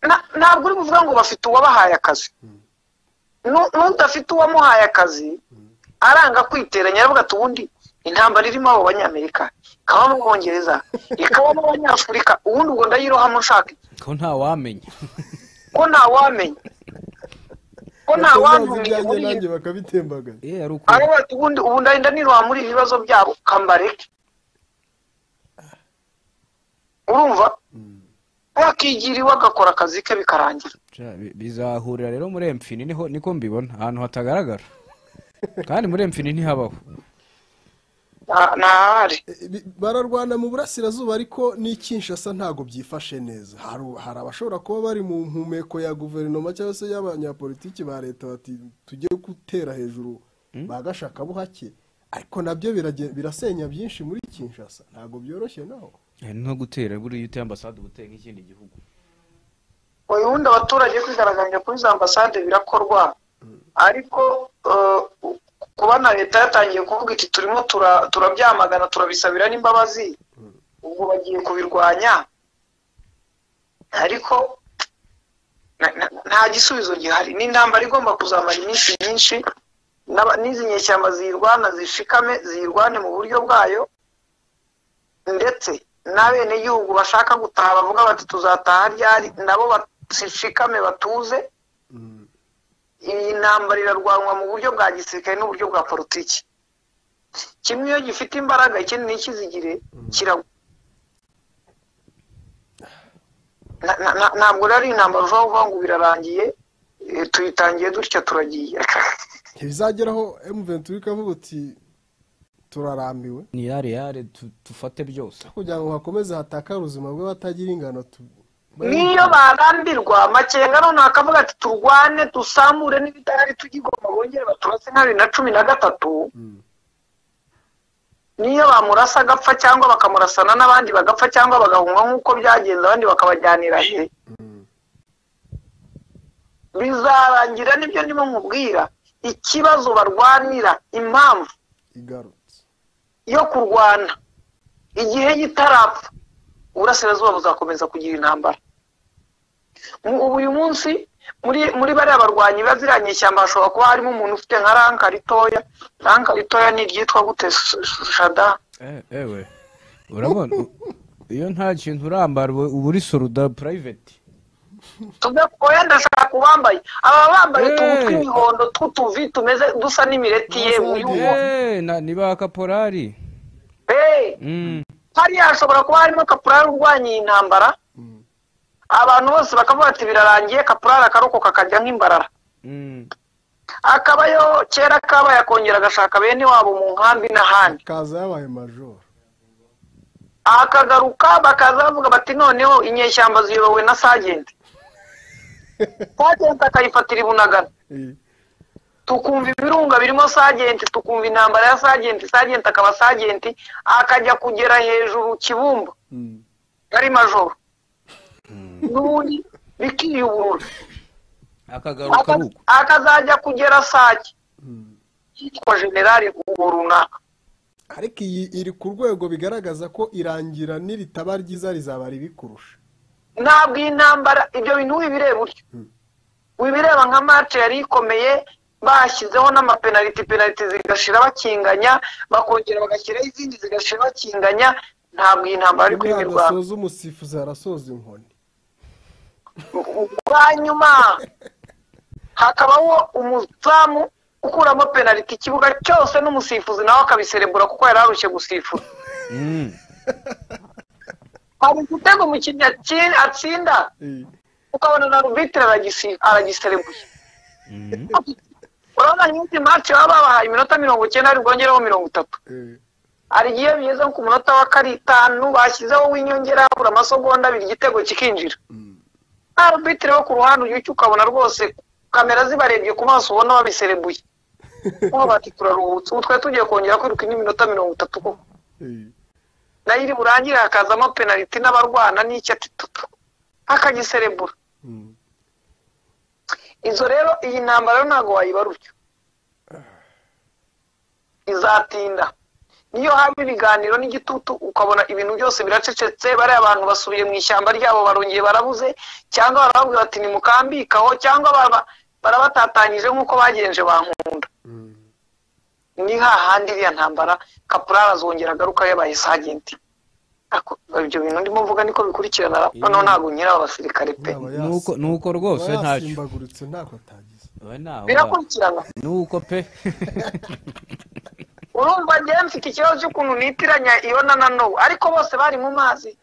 B: Na- ntabwo uri kuvuga ngo bafite uwabahaye akazi Nu- n'udafite uwamuhaye akazi aranga kwiteranya aravuga ati ubundi intambara irimo abo banyamerika ikabamo abongereza ikabamo abanyafurika ubundi ubwo ndayirohamo nshaka iki?
C: ko ntawamenya
B: ko ntawamenya ko ntawamenya
A: ibyanjye nanjye bakabitembaganya
C: eh ari uko
B: aravuga ati ubundi ubu ndarinda niroha muri ibi bibazo byabo kambareke urumva wakigira iwe agakora akazi ke bikarangira
C: Ja, bi- bizahurira rero muri emfini niho niko mbibona ahantu hatagaragara kandi muri emfini ntihabaho
B: nta- ntahari
A: E, bi- bararwana mu burasirazuba ariko n'i Kinshasa ntabwo byifashe neza Haru- hari abashobora kuba bari mu mpumeko ya guverinoma cyangwa se y'abanyapolitiki ba leta bati tujye gutera hejuru ba gashakabuhake ariko nabyo birage- birasenya byinshi muri Kinshasa ntabwo byoroshye naho
C: Eh, no gutera buriya uteye ambasade uba uteye nk'ikindi gihugu
B: ubundi abaturage kwigaragambya kuri za ambasade birakorwa ariko eh, kuba na leta yatangiye kuvuga iti turimo tura- turabyamagana turabisabira n'imbabazi ubwo bagiye kubirwanya ariko na- na- nta gisubizo gihari ni intambara igomba kuzamara iminsi myinshi n'aba- n'izi nyeshyamba ziyirwana zishikame ziyirwane mu buryo bwayo ndetse n'abenegihugu bashaka gutaha bavuga bati tuzataha ryari nabo bashikame batuze iyi ntambara irarwanwa mu buryo bwa gisirikare n'uburyo bwa politiki kimwe iyo gifite imbaraga ikindi n'ikizigire kiragwa Na- na- na- ntabwo rero ari intambara ushobora kuvuga ngo birarangiye eh, tuyitangiye dutya turagiye
A: ntibizageraho M23 ikavuga uti turarambiwe
C: ni yare yare tu- tufate byose
A: kugira ngo hakomeze hatakare ubuzima bw'abatagira ingano tu-
B: niyo barambirwa makenga none akavuga ati turwane dusambure n'ibidahari tugigoma bongere baturase nka bibiri na cumi na gatatu niyo bamurasa agapfa cyangwa bakamurasana n'abandi bagapfa cyangwa bagahunga nk'uko byagenze abandi bakabajyanira he bizarangira nibyo ndimo nkubwira ikibazo barwanira impamvu
A: igarutse
B: yo kurwana igihe gitarapfa uburasirazuba buzakomeza kugira intambara Mu- ubu uyu munsi muri muri bariya barwanyi ba ziriya nyeshyamba hashobora kuba harimo umuntu ufite nka ranka ritoya ranka ritoya ni iryitwa gute Sh- Sh- shada
C: eh ewe urabona u- iyo nta kintu urambara uba uba uri soruda private
B: tuve oya ndashaka ubambaye aba bambaye utuntu
C: Eh.
B: tw'imihondo tw'utuvi tumeze dusa n'imireti yewe uyu
C: eh na- ni ba kaporari
B: Eh,
C: Mm.
B: hariya hashobora kuba harimo kapurari urwanya iyi ntambara abantu bose bakavuga ati birarangiye kapurari akarokoka akajya nk'imbarara
C: Mm.
B: akabayo kera kabaye akongera agashaka bene wabo mu nkambi n'ahandi
A: kaza yabaye majoro
B: akagaruka bakaza bavuga bati noneho inyeshyamba ziyobowe na sagenti sagenti akayifatira ibunagana tukumva ibirunga birimo sagenti tukumva intambara ya sagenti sagenti akaba sagenti akajya kugera hejuru kibumba ari majoro n'ubundi bikiyuburura
C: akagaruka ari uko
B: Aka- akazajya kugera sake yitwa generali uwo runaka
A: ariko iyi iri ku rwego bigaragaza ko irangira niritaba ryiza rizaba ribi kurusha
B: ntabwo iyi ntambara ibyo bintu wibireba utyo wibireba nka mace yari ikomeye bashyizeho n'amapenaliti penaliti zigashira bakinganya bakongera bagashyiraho izindi zigashira bakinganya ntabwo iyi ntambara ari kwimirwa
A: adasoza umusifuzi harasoza inkoni
B: ubwa nyuma hakabaho umuzamu ukuramo penaliti ikibuga cyose n'umusifuzi nawe akabiserebura kuko yari arushye gusifura
C: Mm.
B: hari igitego umukinnyi atsi- atsinda ukabona na rubitire aragiserebuye
C: Mm.
B: urabona nyinshi mati baba babahaye iminota mirongo icyenda ari bwongereho mirongo itatu
A: Eh,
B: hari igihe bigeze ku munota wa karindwi bashyizeho w'inyongera habura amasogonda abiri igitego kikinjira nta rubitire wo ku ruhande ujya ukabona rwose kamera zibarebye ku maso ubona babiserebuye nkuba bati turaruhutse ubu twari tugiye kongera kwiruka indi minota mirongo itatu koko
A: eh,
B: nayo iri burangire hakazamo penaliti n'abarwana n'icyo ati tutu akagiserebura
A: mm.
B: izo rero iyi ntambara rero ntabwo wayibarutya izatinda niyo haba ibiganiro n'igitutu ukabona ibintu byose biracecetse bariya abantu basubiye mu ishyamba ryabo barongeye barabuze cyangwa barababwira bati nimukambikaho cyangwa baraba- barabatatanyije nk'uko bagenje bankunda ni hahandi iriya ntambara kapurari azongera agaruka yabaye sajenti Ako- ibyo bintu ndimo mvuga niko bikurikirana noneho ntabwo nyiri aba basirikare pe
A: Yaba yasi-
C: nuko nuko rwose
A: yaba
C: ntacyo
A: yasimbaguritse ntako atagize
C: Oya, ntaho ba-
B: birakurikirana
C: nuko pe
B: urumva njyewe mfite ikibazo cy'ukuntu nitiranya iyo na na n'ubu ariko bose bari mu mazi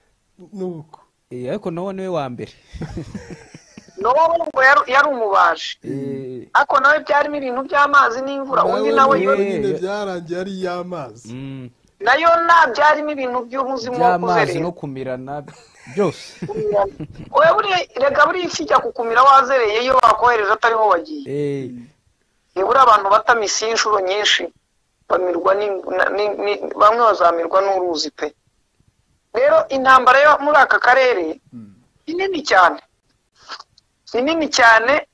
A: nuko
C: Eh, ariko nawe niwe wa mbere
B: n'uwo ngo yari- yari umubaji
C: Eh,
B: ariko nawe byarimo ibintu by'amazi n'imvura undi nawe
A: nawe
B: yo
C: yewe.
A: nyine byarangiye ari iy'amazi
C: mm,
B: nayo nta byarimo ibintu by'umuzimu wo
C: by'amazi
B: kuzerera
C: no kumirana byose
B: wowe buriya rega buriya ifi ijya kukumira wazereye iyo wakohereje atariho wagiye
C: Eh,
B: nibura abantu bata misiyo inshuro nyinshi bamirwa ni- na- ni- ni- bamwe bazamirwa n'uruzi pe rero intambara yo muri aka karere ni nini cyane ni nini cyane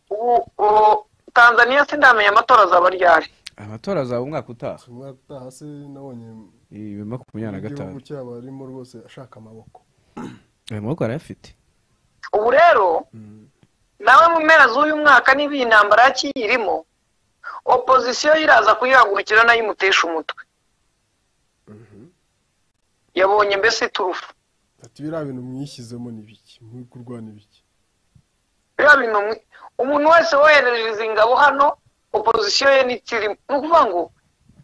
B: ubu ubu tanzaniya sindamenya amatora azaba ryari
C: amatora azaba umwaka utaha
A: umwaka utaha se nabonye
C: Eh, bibiri na makumyabiri na
A: igihugu
C: gatanu
A: cyabo arimo rwose ashaka amaboko
C: ayo maboko arayafite
B: ubu rero nawe mu mpera z'uyu mwaka niba iyi ntambara yakiyirimo opozisiyo yo iraza kuyihagurukira nayo imutesha umutwe yabonye mbese iturufu
A: ati biriya bintu mwishyizemo ni biki muri kurwana ibiki
B: biriya bintu mwe- umuntu wese woherereza ingabo hano opozisiyo ye ntikirimo ni ukuvuga ngo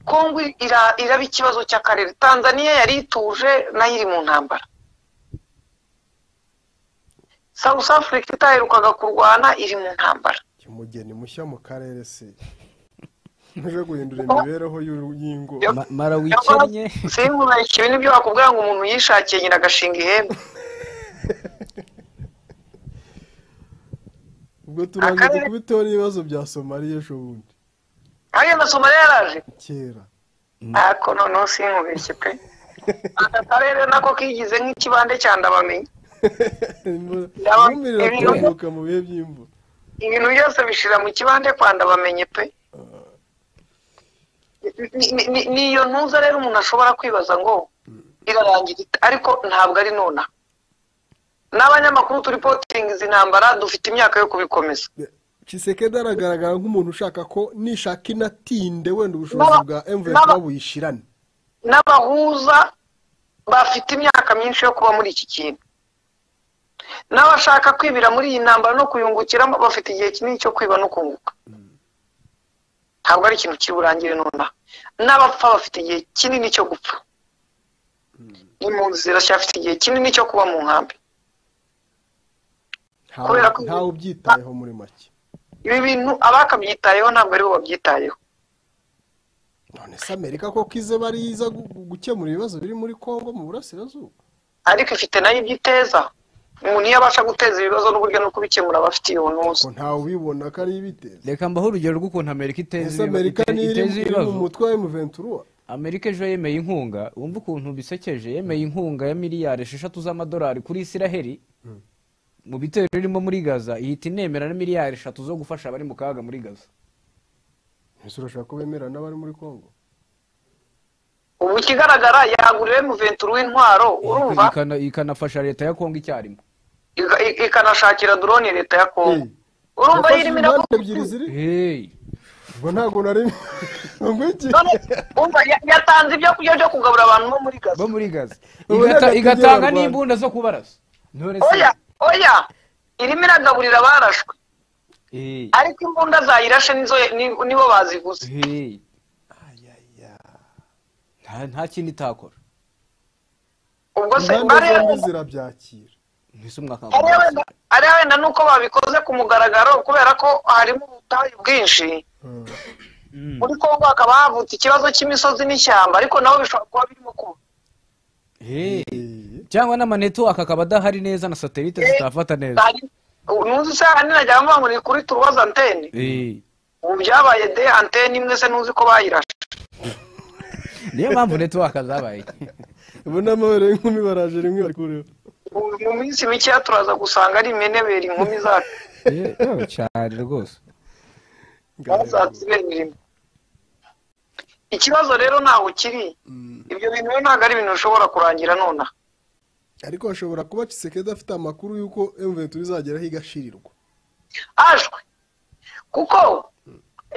B: kongo ira- iraba ikibazo cy'akarere tanzaniya yari ituje nayo iri mu ntambara south africa itaherukaga kurwana iri mu ntambara
A: umugeni mushya mu karere se uje guhindura imibereho y'uru- y'ingo
B: Yo-
C: Ma- mara wikennye
B: sinkubeshye ibi nibyo bakubwira ngo umuntu yishakiye nyina agashinga ihembe
A: ubwo turangiye
B: akarere-
A: kubiteho n'ibibazo bya somaliya ejo bundi
B: hariya na somaliya yaraje
A: kera
B: ariko noneho sinkubeshye pe aka karere nako kigize nk'ikibande cya ndabamenye
A: Imvura-
B: Yaba-
A: imvumbi iratambuka mu bihe by'imvura
B: ibintu byose bishira mu kibande kwa ndabamenye pe Ni- ni- ni- ni iyo ntuza rero umuntu ashobora kwibaza ngo irarangira ite? ariko ntabwo ari nona n'abanyamakuru turi potingi izi ntambara dufite imyaka yo kubikomeza
A: kisekedi aragaragara nk'umuntu ushaka ko nishaka inatinde wenda ubushobozi
B: N'aba-
A: bwa
B: n'aba-
A: mvf buyishirane
B: n'abahuza bafite imyaka myinshi yo kuba muri iki kintu n'abashaka kwibira muri iyi ntambara no kuyungukiramo bafite igihe kinini cyo kwiba no kunguka ntabwo ari ikintu kiri burangire nonaha n'abapfa bafite igihe kinini cyo gupfa impunzi ziracyafite igihe kinini cyo kuba mu nkambi
A: Ntawe-
B: Kubera ko-
A: ntawe ubyitayeho muri make
B: ibi bintu abakabyitayeho ntabwo aribo babyitayeho
A: none se amerika koko ize bariza gu- gu- gukemura ibibazo biri muri congo mu burasirazuba
B: ariko ifite nayo ibyo iteza umuntu iyo abasha guteza ibibazo n'uburyo no kubikemura aba afite iyo ntuza
A: ko ntawe ubibona ko ari ibiteza
C: reka mbaho urugero rw'ukuntu amerika iteza
A: ese
C: ibiba-
A: amerika
C: ite-
A: niyo
C: iteza
A: iri iri mu
C: ibibazo
A: mutwe wa emuventura
C: amerika ejo yemeye inkunga wumva ukuntu bisekeje yemeye inkunga ya miliyari esheshatu z'amadolari kuri isiraheli mu bitero birimo muri gaza ihita inemera na miliyari eshatu zo gufasha abari mu kaga muri gaza
A: ese urashaka ko bemera n'abari muri congo
B: ubu ikigaragara yaguriwe muventuri w'intwaro urumva
C: Ikana- ikanafasha leta ya kongo icyarimwe
B: iga- i- ikanashakira drone leta ya kongo
A: Eh,
B: urumva
A: yafashe
B: yirimo
A: impande
B: iraguruka
A: ebyiri ziri
C: Hey.
A: ubwo ntabwo nari ngo iki
B: none umva ya- yatanze ibyo kurya byo kugaburira abantu bo muri gaza
C: bo muri gaza
A: Ubu
C: Igata-
A: reka
C: igatanga
A: tujye mu
C: n'imbunda zo kubarasa none se
B: oya oya irimo iragaburira abarashwe
C: Eh,
B: ariko imbunda zayirashe nizo ni- nibo baziguze
C: eh. Ayaya. Nta- nta kindi itakora
B: ubwo se
A: impande
B: bariya
A: zombi zirabyakira
C: mbese mwakanga
B: ariya wenda ariya wenda ni uko babikoze ku mugaragaro kubera ko harimo ubutayu bwinshi
A: Mm.
B: muri kongo hakaba havutse ikibazo cy'imisozi n'ishyamba ariko nabo bishobora kuba birimo kuba
C: Eh. cyangwa n'amanetiwaka akaba adahari neza na satelite zitafata neza
B: ntuzi isaha ninajya mvuga ngo ni kuri turuwaza antene
C: Eh.
B: ubu byabaye de antene imwe se ntuzi ko bayirashe
C: niyo mpamvu netiwaka zabaye
A: ubu ni amabere y'inkumi baraje rimwe bari kureba
B: Ubu mu minsi mikeya turaza gusanga ari imenebera inkumi zacu
C: Eh, oh, cyane rwose
B: bazazibera imirimo ikibazo rero ntaho kiri ibyo bintu rero ntabwo ari ibintu bishobora kurangira nonaha
A: ariko hashobora kuba kisekedi afite amakuru y'uko emuventi izageraho igashirirwa
B: hashwe kuko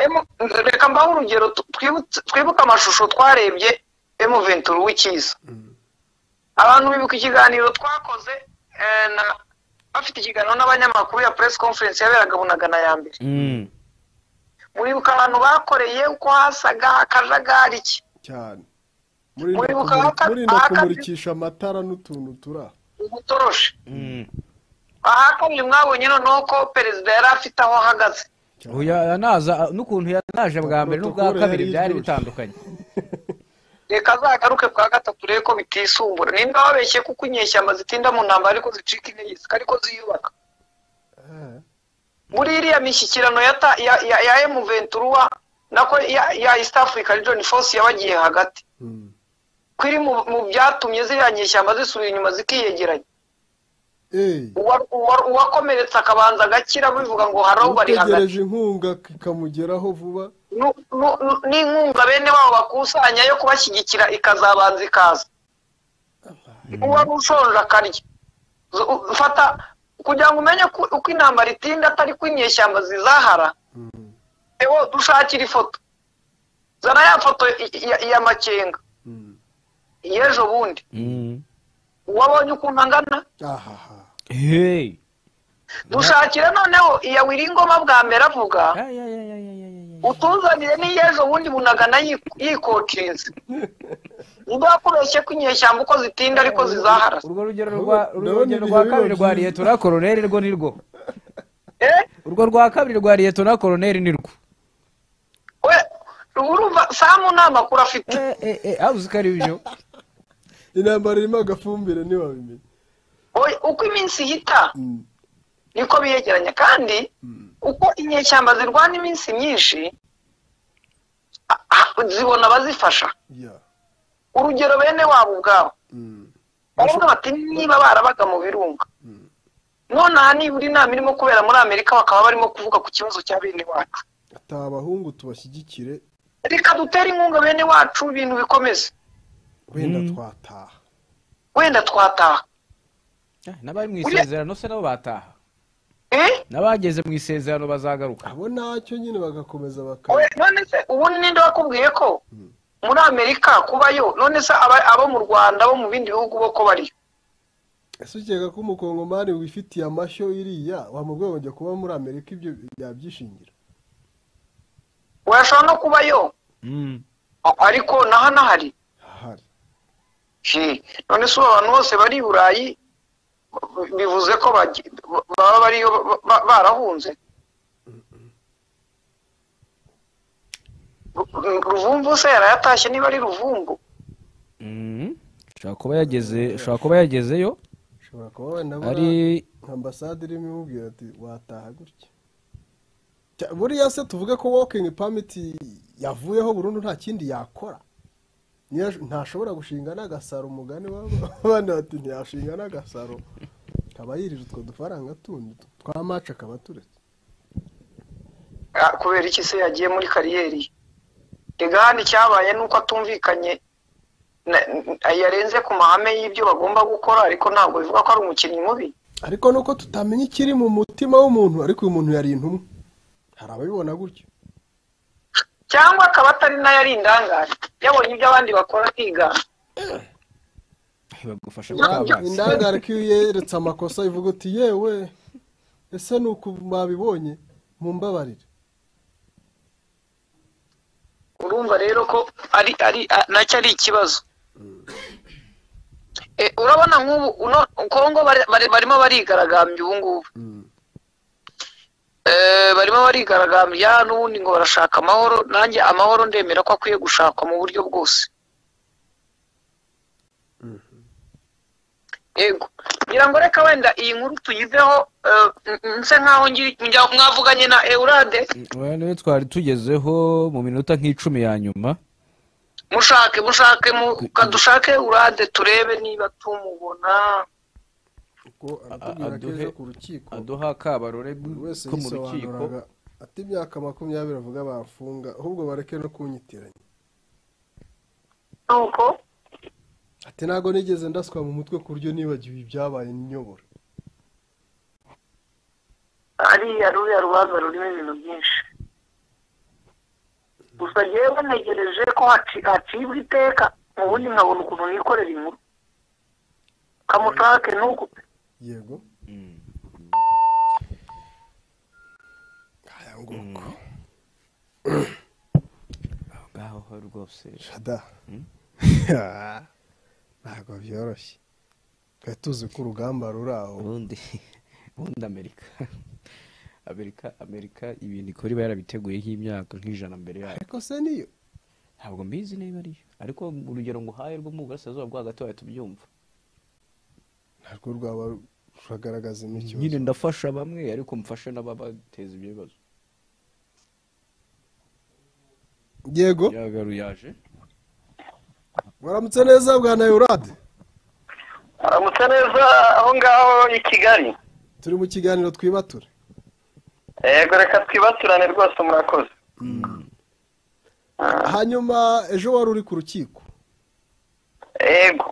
B: emu- reka mbaho urugero tu- twibutse- twibuke amashusho twarebye emu venturi w'ikiza abantu bibuka ikiganiro twakoze eh, na- bafite ikiganiro n'abanyamakuru ya press conference yaberaga bunagana ya mbere
C: Mm.
B: muribuka abantu bakoreye uko hasaga akajagari ki
A: cyane murinda
B: Muri
A: kumuri-
B: Bukaka-
A: murinda
B: Bukaka-
A: kumurikisha amatara n'utuntu turi aho
B: ubutoroshe
C: Mm.
B: ahakabiri mwabonye noneho ko perezida yari afite aho ahagaze
C: Oya, yanaza n'ukuntu yanaje bwa mbere n'ubwa
A: Protokole
C: kabiri
A: yari
C: byari
A: iryoshe.
C: bitandukanye
B: reka azagaruke kwa gatatu urebe ko bitisumbura nimba babeshye kuko inyeshyamba zitinda mu ntambara ariko zicika intege ariko ziyubaka muri iriya mishyikirano ya ta- ya ya ya emuventuruwa nako ya ya east africa region force yabagiye hagati
A: Mm.
B: ko iri mu mu byatumye ziriya nyeshyamba zisubira inyuma zikiyegeranya
A: Eh,
B: Uwa- uwa- uwakomeretse akabanza agakira bivuga ngo hari aho bari hagati
A: utegereje inkunga kikamugeraho vuba
B: Nu- nu- nu- n'inkunga bene wabo bakusanya yo kubashyigikira ikazabanza ikaza uwari ushonje akarya Z- u- fata kugira ngo umenye ku- uko intambara itinda atari ko inyeshyamba zizahara ewo dushakira ifoto zana ya foto i- i- ya makenga
A: Mm.
B: y'ejo bundi
C: Mm.
B: uwabonye ukuntu angana
A: ahaha
C: Hey.
B: dushakira noneho iya wiringoma bwa mbere avuga
C: Ay, ay, ay, ay, ay, ay, ay.
B: utuzanire n'iy'ejo bundi bunagana yi- yikokinze ubwo yakubeshye ko inyeshyamba uko zitinda ariko zizahara
C: urwo rugero rwa
A: Ndabona
C: urugero
A: ibihe
C: rwa
A: biba
C: kabiri rwa
A: byiza.
C: liyetona koroneri rwo ni rwo
B: Eh,
C: urwo rwa kabiri rwa liyetona koroneri ni rwo
B: we urumva samu nta makuru afite
C: Eh, eh, eh, aho uzi ko ari byo
A: intambara irimo agafumbire ntiwabimenya
B: Oya, uko iminsi ihita
A: Mm.
B: niko biyegeranya kandi uko inyeshyamba zirwana iminsi myinshi a- a- zibona abazifasha
A: Yeah.
B: urugero bene wabo ubwabo
A: Mm.
B: baravuga bati niba barabaga mu birunga nonaha nibura inama irimo kubera muri amerika bakaba barimo kuvuga ku kibazo cya bene wacu
A: ataha abahungu tubashyigikire
B: reka dutere inkunga bene wacu ibintu bikomeze
A: wenda
C: Mm.
A: twataha
B: wenda twataha
C: Ah, n'abari mu isezerano se nabo bataha
B: Eh?
C: n'abageze mu isezerano bazagaruka
A: abo ntacyo nyine bagakomeza
B: Oya,
A: bakaba
B: none se ubundi ninde wakubwiye ko muri amerika kubayo none se aba- abo mu rwanda bo mu bindi bihugu bo ko bariyo
A: ese ukeka ko umukongomani wifitiye amashyo iriya wamubwiye ngo kuba muri amerika ibyo yabyishingira
B: washobora no kubayo
C: Mm.
B: A- ariko naha nahari
A: ahari
B: Je, none se ubu abantu bose bari i burayi b- bivuze ko bagi- b- baba bariyo ba- ba- barahunze Ru- ruvumvu se yarayatashye niba ari ruvumvu
C: Mm. ushobora kuba yageze ushobora kuba yagezeyo
A: ushobora kuba wenda
C: ari
A: buriya ambasade irimo imubwira ati wataha gutya Cya- buriya se tuvuge ko walking permit yavuyeho burundu nta kindi yakora Niyo ash- ntashobora gushinga n'agasaro umugani wabo abandi bati ntiyashinga n'agasaro akaba yirije utwo dufaranga tundi twa maci akaba aturetse
B: Ah, kubera iki se yagiye muri kariyeri rega hano icyabaye ni uko atumvikanye na- n- yarenze ku mahame y'ibyo bagomba gukora ariko ntabwo bivuga ko ari umukinnyi mubi
A: ariko nuko tutamenya ikiri mu mutima w'umuntu ariko uyu muntu yari intumwa hari ababibona gutyo
B: cyangwa akaba atari nayo ari indangare yabonye ibyo abandi bakora akigana
C: bagufasha gutakaza
A: indangare ko iyo yeretse amakosa ivuga uti yewe ese ni uku mwabibonye mumbabarire
B: urumva rero ko ari ari a- nacyo ari ikibazo Eh, urabona nk'ubu uno- kongo bari- bari- barimo barigaragambya ubu ngubu Eh, barimo barigaragambya n'ubundi ngo barashaka amahoro nanjye amahoro ndemera ko akwiye gushakwa mu buryo bwose yego ngira ngo reka wenda iyi nkuru tuyiveho eh, n- n- nse nk'aho ngiri- njya- mwavuganye na eurade
C: niyo twari tugezeho mu minota nk'icumi ya nyuma
B: mushake mushake mu- kadushake urade turebe niba tumubona
A: ubwo aratubwira ko
C: aduhe-
A: ejo ku rukiko
C: aduha akabarore
A: buri wese
C: ko mu rukiko
A: yisobanuraga ati imyaka makumyabiri avuga bafunga ahubwo bareke no kunyitiranya
B: nuko
A: ati ntabwo nigeze ndaswa mu mutwe ku buryo nibagiwe ibyabaye niyobora
B: ariya ruriya rubanza rurimo ibintu byinshi gusa ngewe banegereje ko haci- hacibwa iteka ubundi nkabona ukuntu nikorera inkuru kamushake nuko pe.
A: yego
C: aho ngaho ho rwose
A: shada ntabwo byoroshye twari tuzi ko urugamba ruri aho
C: ubundi ubundi amerika amerika amerika ibintu ikora iba yarabiteguye nk'imyaka nk'ijana mbere yayo
A: ariko se niyo
C: ntabwo mbizi niba ariyo ariko urugero nguhaye rwo mu burasirazuba bwo hagati wahita ubyumva
A: ntabwo rwaba ruragaragaza imikino
C: nyine ndafasha bamwe ariko mfashe n'ababateza ibyo bibazo
A: yego
C: yagaru yaje
A: waramutse neza bwa nayorade
B: aramutse neza aho ngaho i kigali
A: turi mu kiganiro twibature
B: yego reka twibaturane rwose murakoze
A: hanyuma ejo wari uri ku rukiko
B: yego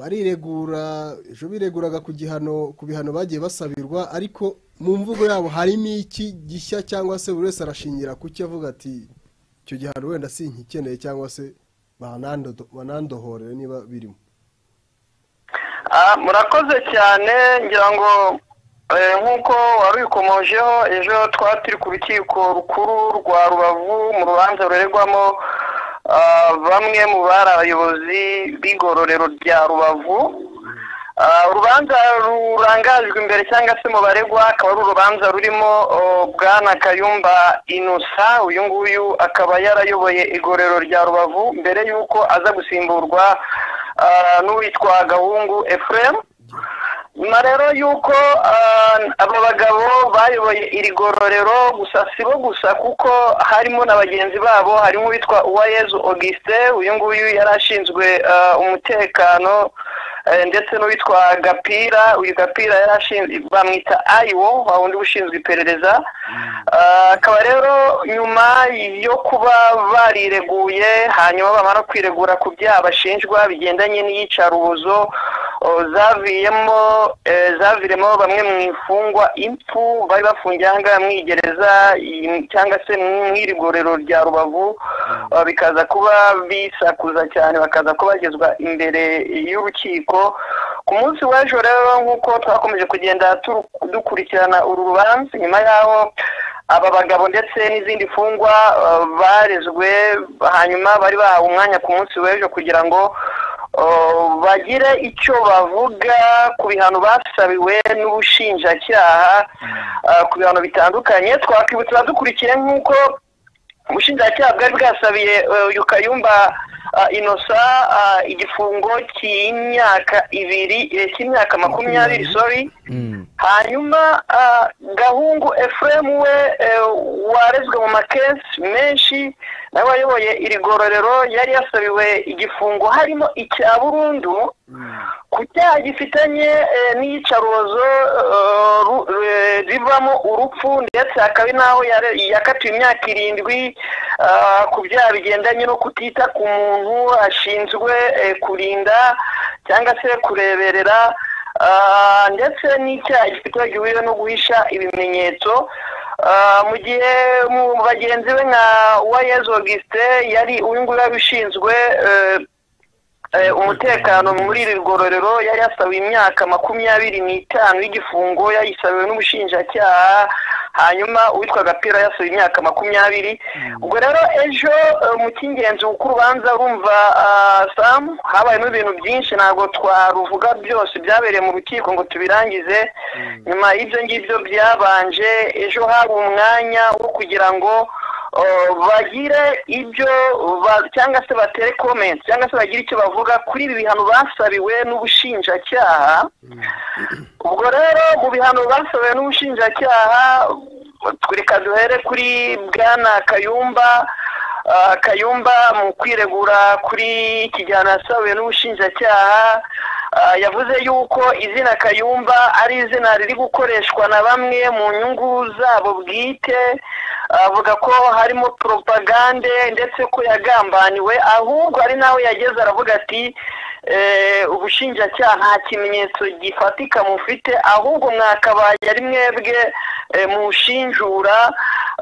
A: bariregura ejo bireguraga ku gihano ku bihano bagiye basabirwa ariko mu mvugo yabo harimo iki gishya cyangwa se buri wese arashingira ku cyo avuga ati icyo gihano wenda si nkikeneye cyangwa se banando- banandohorere niba birimo
B: Ah, murakoze cyane ngira ngo eh, nk'uko warikomojeho ejo twari turi ku rukiko rukuru rwa rubavu mu rubanza ruregwamo ah, bamwe mu bari abayobozi b'igororero rya rubavu Ah, urubanza rurangajwe imbere cyangwa se mu baregwa akaba ari urubanza rurimo oh, bwana kayumba inusa uyu nguyu akaba yarayoboye igorero rya rubavu mbere y'uko aza gusimburwa ah, n'uwitwa gahungu ephraim nyuma rero y'uko ah, aba bagabo bayoboye iri gororero gusa si bo gusa kuko harimo na bagenzi babo harimo uwitwa uwayezu auguste uyu nguyu yari ashinzwe ah, umutekano eh, ndetse n'uwitwa gapira uyu gapira yari ashinzwe bamwita ayiwo wa wundi ushinzwe iperereza Ah, akaba rero nyuma yo kuba barireguye hanyuma bamara kwiregura ku byaha bashinjwa bigendanye n'iyicarubozo oh, zaviyemo eh, zaviremo bamwe mu imfungwa impfu bari bafungiye aha ngaha mu igereza i- cyangwa se mu irigorero rya rubavu ah, bikaza kuba bisakuza cyane bakaza kuba bagezwa imbere y'urukiko ku munsi w'ejo rero nk'uko twakomeje kugenda turu- dukurikirana uru rubanza nyuma y'aho aba bagabo ndetse n'izindi mfungwa uh, barezwe hanyuma bari bahawe umwanya ku munsi w'ejo kugira ngo uh, bagire icyo bavuga ku bihano basabiwe n'ubushinjacyaha uh, ku bihano bitandukanye twakwibutsa dukurikiye nk'uko ubushinjacyaha bwari bwasabiye eh, uyu kayumba ah, inosa ah, igifungo cy'imyaka ibiri eh, cy'imyaka makumyabiri sorry hanyuma ah, gahungu ephraim we eh, warezwe mu makesi menshi nawe wayoboye iri gororero yari yasabiwe igifungo harimo icya burundu ku cyaha gifitanye eh, n'iyicarubozo eh, ru- eh, rivamo urupfu ndetse hakaba n'aho yare- yakatiwe imyaka irindwi ah, ku byaha bigendanye no kutita ku muntu ashinzwe eh, kurinda cyangwa se kureberera ah, ndetse n'icyaha gifite gihuye no guhisha ibimenyetso Ah, mu gihe mu bagenzi be nka uwayezu augustin yari uyu nguyu yari ushinzwe eh, eh, umutekano muri iri ngororero yari yasabiwe imyaka makumyabiri n'itanu y'igifungo yayisabiwe n'ubushinjacyaha hanyuma uwitwa gapira yasabiwe imyaka makumyabiri ubwo rero ejo eh, mu cy'ingenzi uko urubanza rumva ah, sam habayemo ibintu byinshi ntabwo twaruvuga byose byabereye mu rukiko ngo tubirangize nyuma y'ibyo ngibyo byabanje ejo hari umwanya wo kugira ngo uh, bagire ibyo ba- cyangwa se batere komenti cyangwa se bagire icyo bavuga kuri ibi bihano basabiwe n'ubushinjacyaha ubwo rero mu bihano basabiwe n'ubushinjacyaha reka duhere kuri bwana kayumba Ah, kayumba mu kwiregura kuri iki gihano yasabiwe n'ubushinjacyaha ah, yavuze yuko izina kayumba ari izina riri gukoreshwa na bamwe mu nyungu zabo bwite avuga ko harimo propagande ndetse ko yagambaniwe ahubwo ari nawe yageze aravuga ati eh, ubushinjacyaha nta kimenyetso gifatika mufite ahubwo mwakabaye ari mwebwe eh, mushinjura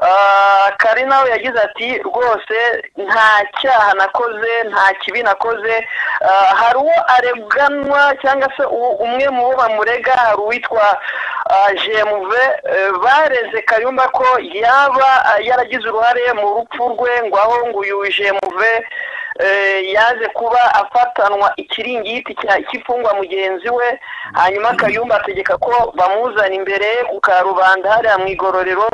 B: Ah, kari nawe yagize ati rwose nta cyaha nakoze nta kibi nakoze Ah, hari uwo areganwa cyangwa se u- umwe mu bo bamurega hari uwitwa ah, jemuve Eh, bareze kayumba ko yaba ah, yaragize uruhare mu rupfu rwe ngo aho ngo uyu jemuve eh, yaje kuba afatanwa ikiringiti cya- cy'imfungwa mugenzi we hanyuma kayumba ategeka ko bamuzana imbere ku karubanda hariya mu igororero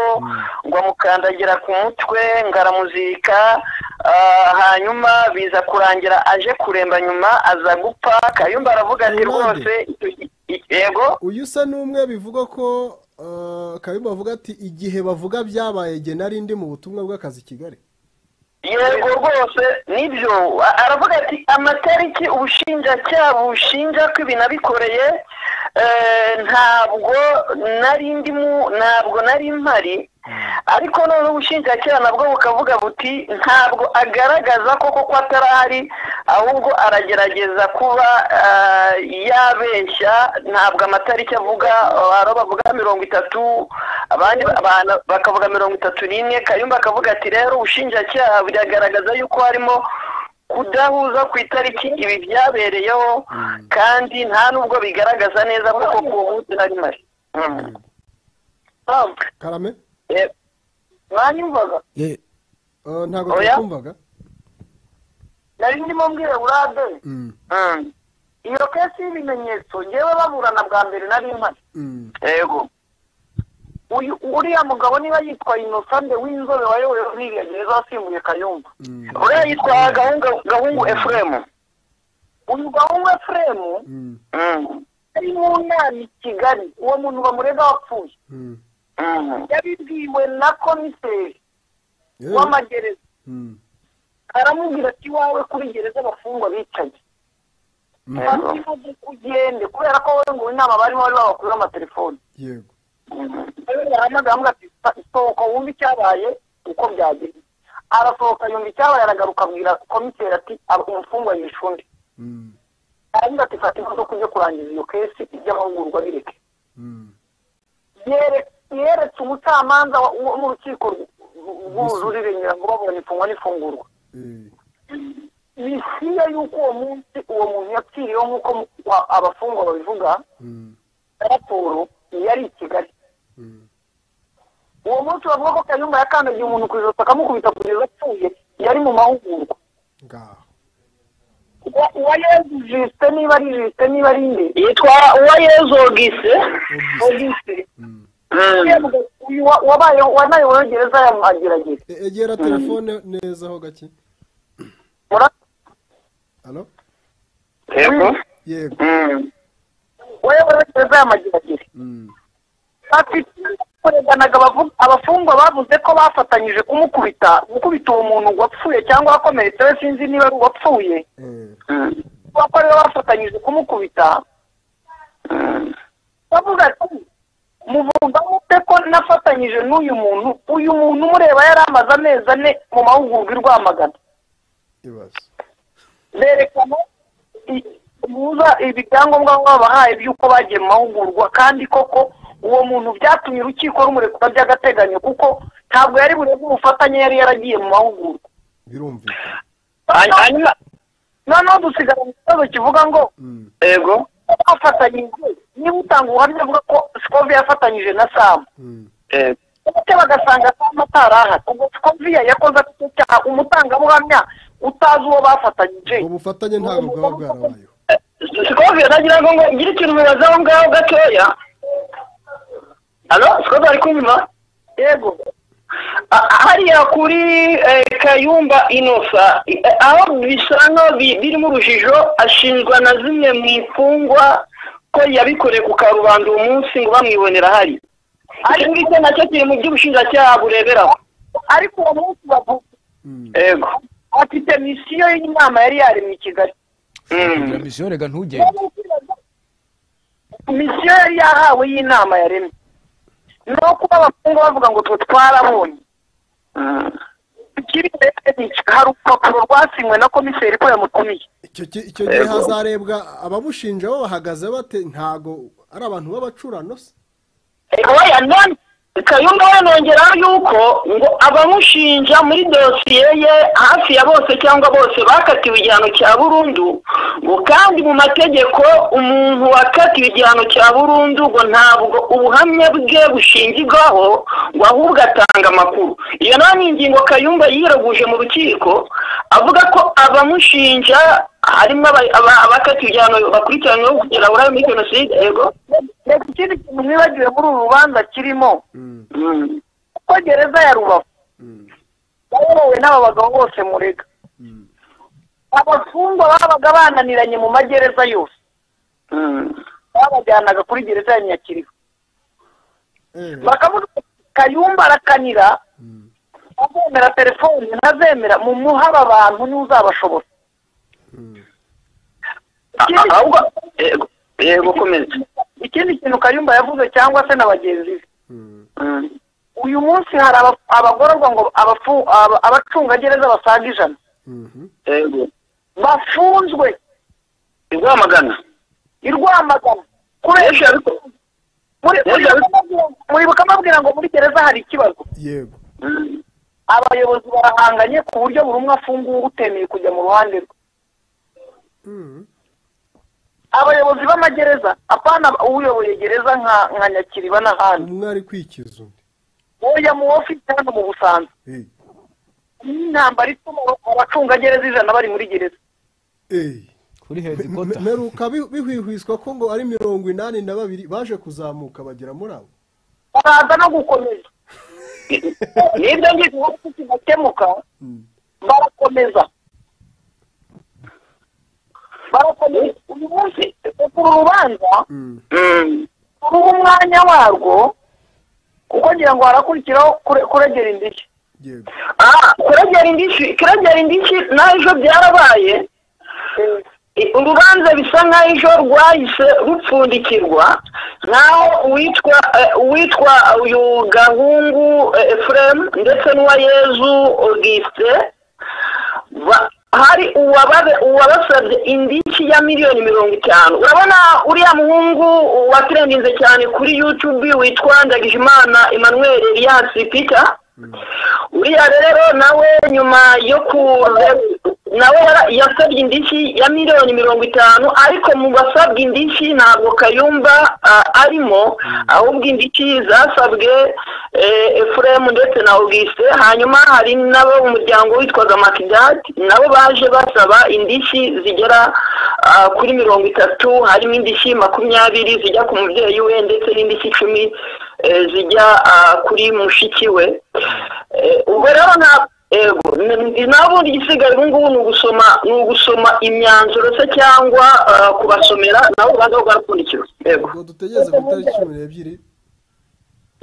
B: ngo amukandagira ku mutwe ngo aramuzirika ah, hanyuma biza kurangira aje kuremba nyuma aza gupfa kayumba aravuga ati
A: Urundi.
B: rwose i- i- yego
A: uyu usa n'umwe bivugwa ko eh, kayumba avuga ati igihe bavuga byabaye igihe nari ndi mu butumwa bw'akazi i kigali
B: yego rwose nibyo A- aravuga ati amatariki ubushinjacyaha bushinja ko ibi nabikoreye eh, ntabwo nari ndimo ntabwo nari mpari ariko noneho ubushinjacyaha nabwo bukavuga buti ntabwo agaragaza ko koko atarahari ahubwo aragerageza kuba ah, yabeshya ntabwo amatariki avuga ah, hari abo bavuga mirongo itatu abandi ba- ba- bakavuga mirongo itatu n'imwe kayumba akavuga ati rero ubushinjacyaha biragaragaza yuko harimo kudahuza ku itariki ibi byabereyeho kandi nta nubwo bigaragaza neza ko koko uwo munsi nari mpari Mm. Ah,
A: karame
B: eh, mwanyumvaga
C: Ye-
A: eh, ntabwo
B: Oya.
A: twakumvaga
B: nari ndimo mbwira burade
A: Mm,
B: iyo kesi y'ibimenyetso ngewe baburana bwa mbere nari mpari
A: mm.
B: yego uyu uriya mugabo niba yitwa inosande w'inzobe wayoboye ruriya gereza wasimbuye kayumba uriya yitwa gahunga gahungu efuremu uyu gahungu efuremu
A: Mm,
B: ari mu nama i kigali uwo muntu bamurega wapfuye
A: mm.
B: yabibwiwe na komiseri
A: Yewe.
B: w'amagereza
A: Mm,
B: aramubwira ati iwawe kuri gereza abafungwa bicaye bativuze ko ugende kubera ko wowe ngo inama barimo bari babakuriho amatelefoni
A: yego
B: rero yahamagaye amuga ati sohoka wumve icyabaye uko byagenze arasohoka yumva icyabaye aragaruka abwira komiseri ati "Aba- umufungwa yishe undi
A: Mm,
B: aravuga ati fata imodoka ujye kurangiza iyo kesi iby'amahugurwa bireke
A: mm.
B: Yere- yeretse umucamanza wa- wo mu rukiko rw- rw'ubujurire nyirango babonye imfungwa n'ifungurwa
A: Eh,
B: bishyira yuko uwo munsi uwo muntu yapfiriyeho nk'uko mu- wa- abafungwa babivuga
A: mm,
B: raporo yari i kigali
A: mm.
B: uwo munsi bavuga ko kayumba yakandagiye umuntu ku ijosi akamukubita kugeza apfuye yari mu mahugurwa
A: ngaho
B: Uwa- uwayezu jisite niba ari jisite niba ari nde yitwa uwayezu ogise ogise uyu wa- wabaye wanayoboye gereza ya mageragere
A: E- egera telefone neza ho gake halo
B: yego
A: yego
B: wayoboye gereza ya mageragere
A: Mm,
B: bafite kureganaga abavu- abafungwa bavuze ko bafatanyije kumukubita gukubita uwo muntu wapfuye cyangwa wakomeretse we sinzi niba ari uwapfuye
A: eh,
B: kuko ariwe bafatanyije kumukubita bavuga ati muvuga mute ko nafatanyije n'uyu muntu uyu muntu umureba yari amaze amezi ane mu mahugurwa i rwamagana
A: ibaze
B: berekana i- buza ibyangombwa baba babahaye by'uko bagiye mu mahugurwa kandi koko uwo muntu byatumye urukiko rumurekura by'agateganyo kuko ntabwo yari burebe ubufatanye yari yaragiye mu mahugurwa
A: birumvikana
B: hanyuma noneho dusigara mu kibazo kivuga ngo
A: Mm.
B: yego bafatanyije niba utanga ubuhamya avuga ko sikovi yafatanyije na samu
A: Mm.
B: ndetse bagasanga samu atarahari ubwo sikoviya yakoze icyaha umutangabuhamya utazi uwo bafatanyije
A: ubwo bufatanye ntabwo bwaba bwarabayeho
B: sikovi yaragira ngo ngo ngire ikintu bibaza aho ngaho gatoya alo sikovi ari kumva yego A- hariya kuri eh, kayumba inosa eh, aho bisa nkaho bi- birimo urujijo ashinjwa na zimwe mu imfungwa ko yabikoreye ku karubanda uwo munsi ngo bamwibonera hari ariko icyo nacyo kiri mu by'ubushinjacyaha bureberaho ariko uwo munsi bavuga
A: Mm.
B: yego afite misiyo y'inama yari yaremye i kigali Mm.
C: iyo misiyo reka ntugende
B: misiyo yari yahawe y'inama yaremye ni uko abakobwa bavuga ngo twe twarabonye ikiri imbere ni- hari urupapuro rwasinywe na komiseri ko yamutumiye
A: icyo ki- icyo gihe hazarebwa ababushinja bo bahagaze bate ntago ari abantu b'abacurano se
B: oya none kayumba we nongeraho yuko ngo abamushinja muri dosiye ye hafi ya bose cyangwa bose bakatiwe igihano cya burundu ngo kandi mu mategeko umuntu wakatiwe igihano cya burundu ngo ntabwo ubuhamya bwe bushingirwaho ngo ahubwo atanga amakuru iyo nayo ni ingingo kayumba yiraguje mu rukiko avuga ko abamushinja harimo aba- aba- abakatiwe igihano bakurikiranyweho kugera buraya muri jenoside yego reka ikindi kintu mwibagiwe muri uru rubanza kirimo
A: Mm.
B: kuko gereza ya rubavu
A: Mm.
B: bayobowe n'aba bagabo bose murega
A: Mm.
B: abafungwa babaga bananiranye mu magereza yose babajyanaga kuri gereza ya nyakiriba
A: Eh,
B: bakavuga bati, kayumba arakanira
A: Mm.
B: azemera telefoni ntazemera mu muhaba abantu n'uzabashobora
A: Mm.
B: yego komeza ikindi kintu kayumba yavuze cyangwa se na bagenzi be
A: Mm.
B: uyu munsi hari aba- abagororwa ngo abafu- aba- abacungagereza basaga ijana
A: Mhm.
B: bafunzwe i rwamagana i rwamagana kubera muri- muri Bukamabwira- muri bukamabwira ngo muri gereza hari ikibazo
A: yego
B: abayobozi barahanganye ku buryo buri umwe afungura utemeye kujya mu ruhande rwe
A: Mm.
B: abayobozi b'amagereza apana uyoboye gereza nka nka nyakiriba n'ahandi
A: umwe ari kwikiza undi
B: oya mu ofisi hano mu busanza
A: Eh.
B: n'intambara ituma abacungagereza ijana bari muri gereza
A: Eh.
C: kuri
A: Me-
C: hedikota
A: meruka bi- bihwihwiswa ko ngo ari mirongo inani na babiri baje kuzamuka bagera muri abo
B: baraza no gukomeza nibyo ngibyo ubundi kidakemuka barakomeza barakomeza uyu munsi uru rubanza
A: Mm.
B: ruha umwanya warwo kuko ngira ngo harakurikiraho kure- kuregera indishyi
A: yego
B: aha kurengera indishyi kurengera indishyi n'ejo byarabaye I- urubanza bisa nk'aho ejo rwahise rupfundikirwa nk'aho uwitwa eh, uwitwa uyu gahungu eh, Ephraim ndetse n'uwa yezu augustin ba- hari uwababe- uwabasabye indishyi ya miliyoni mirongo itanu urabona uriya muhungu waturengenze cyane kuri yutube witwa ndagijimana emmanuel elias peter uriya rero nawe nyuma yo ku nawe yara- yasabye indishyi ya miliyoni mirongo itanu ariko mu basabwa indishyi ntabwo kayumba ah, arimo ahubwo indishyi zasabwe eh, efuremu ndetse na augusite hanyuma hari nabo umuryango witwaga makidati nabo baje basaba indishyi zigera ah, kuri mirongo itatu harimo indishyi makumyabiri zijya ku mubyeyi we ndetse n'indishyi icumi eh, zijya ah, kuri mushiki we Eh, ubwo rero nta yego ni- n'abundi igisigaye ubu ngubu ni ugusoma ni ugusoma imyanzuro se cyangwa ah, kubasomera nabo baza kugarapfundikiro yego
A: ubwo dutegereze ku itariki cumi n'ebyiri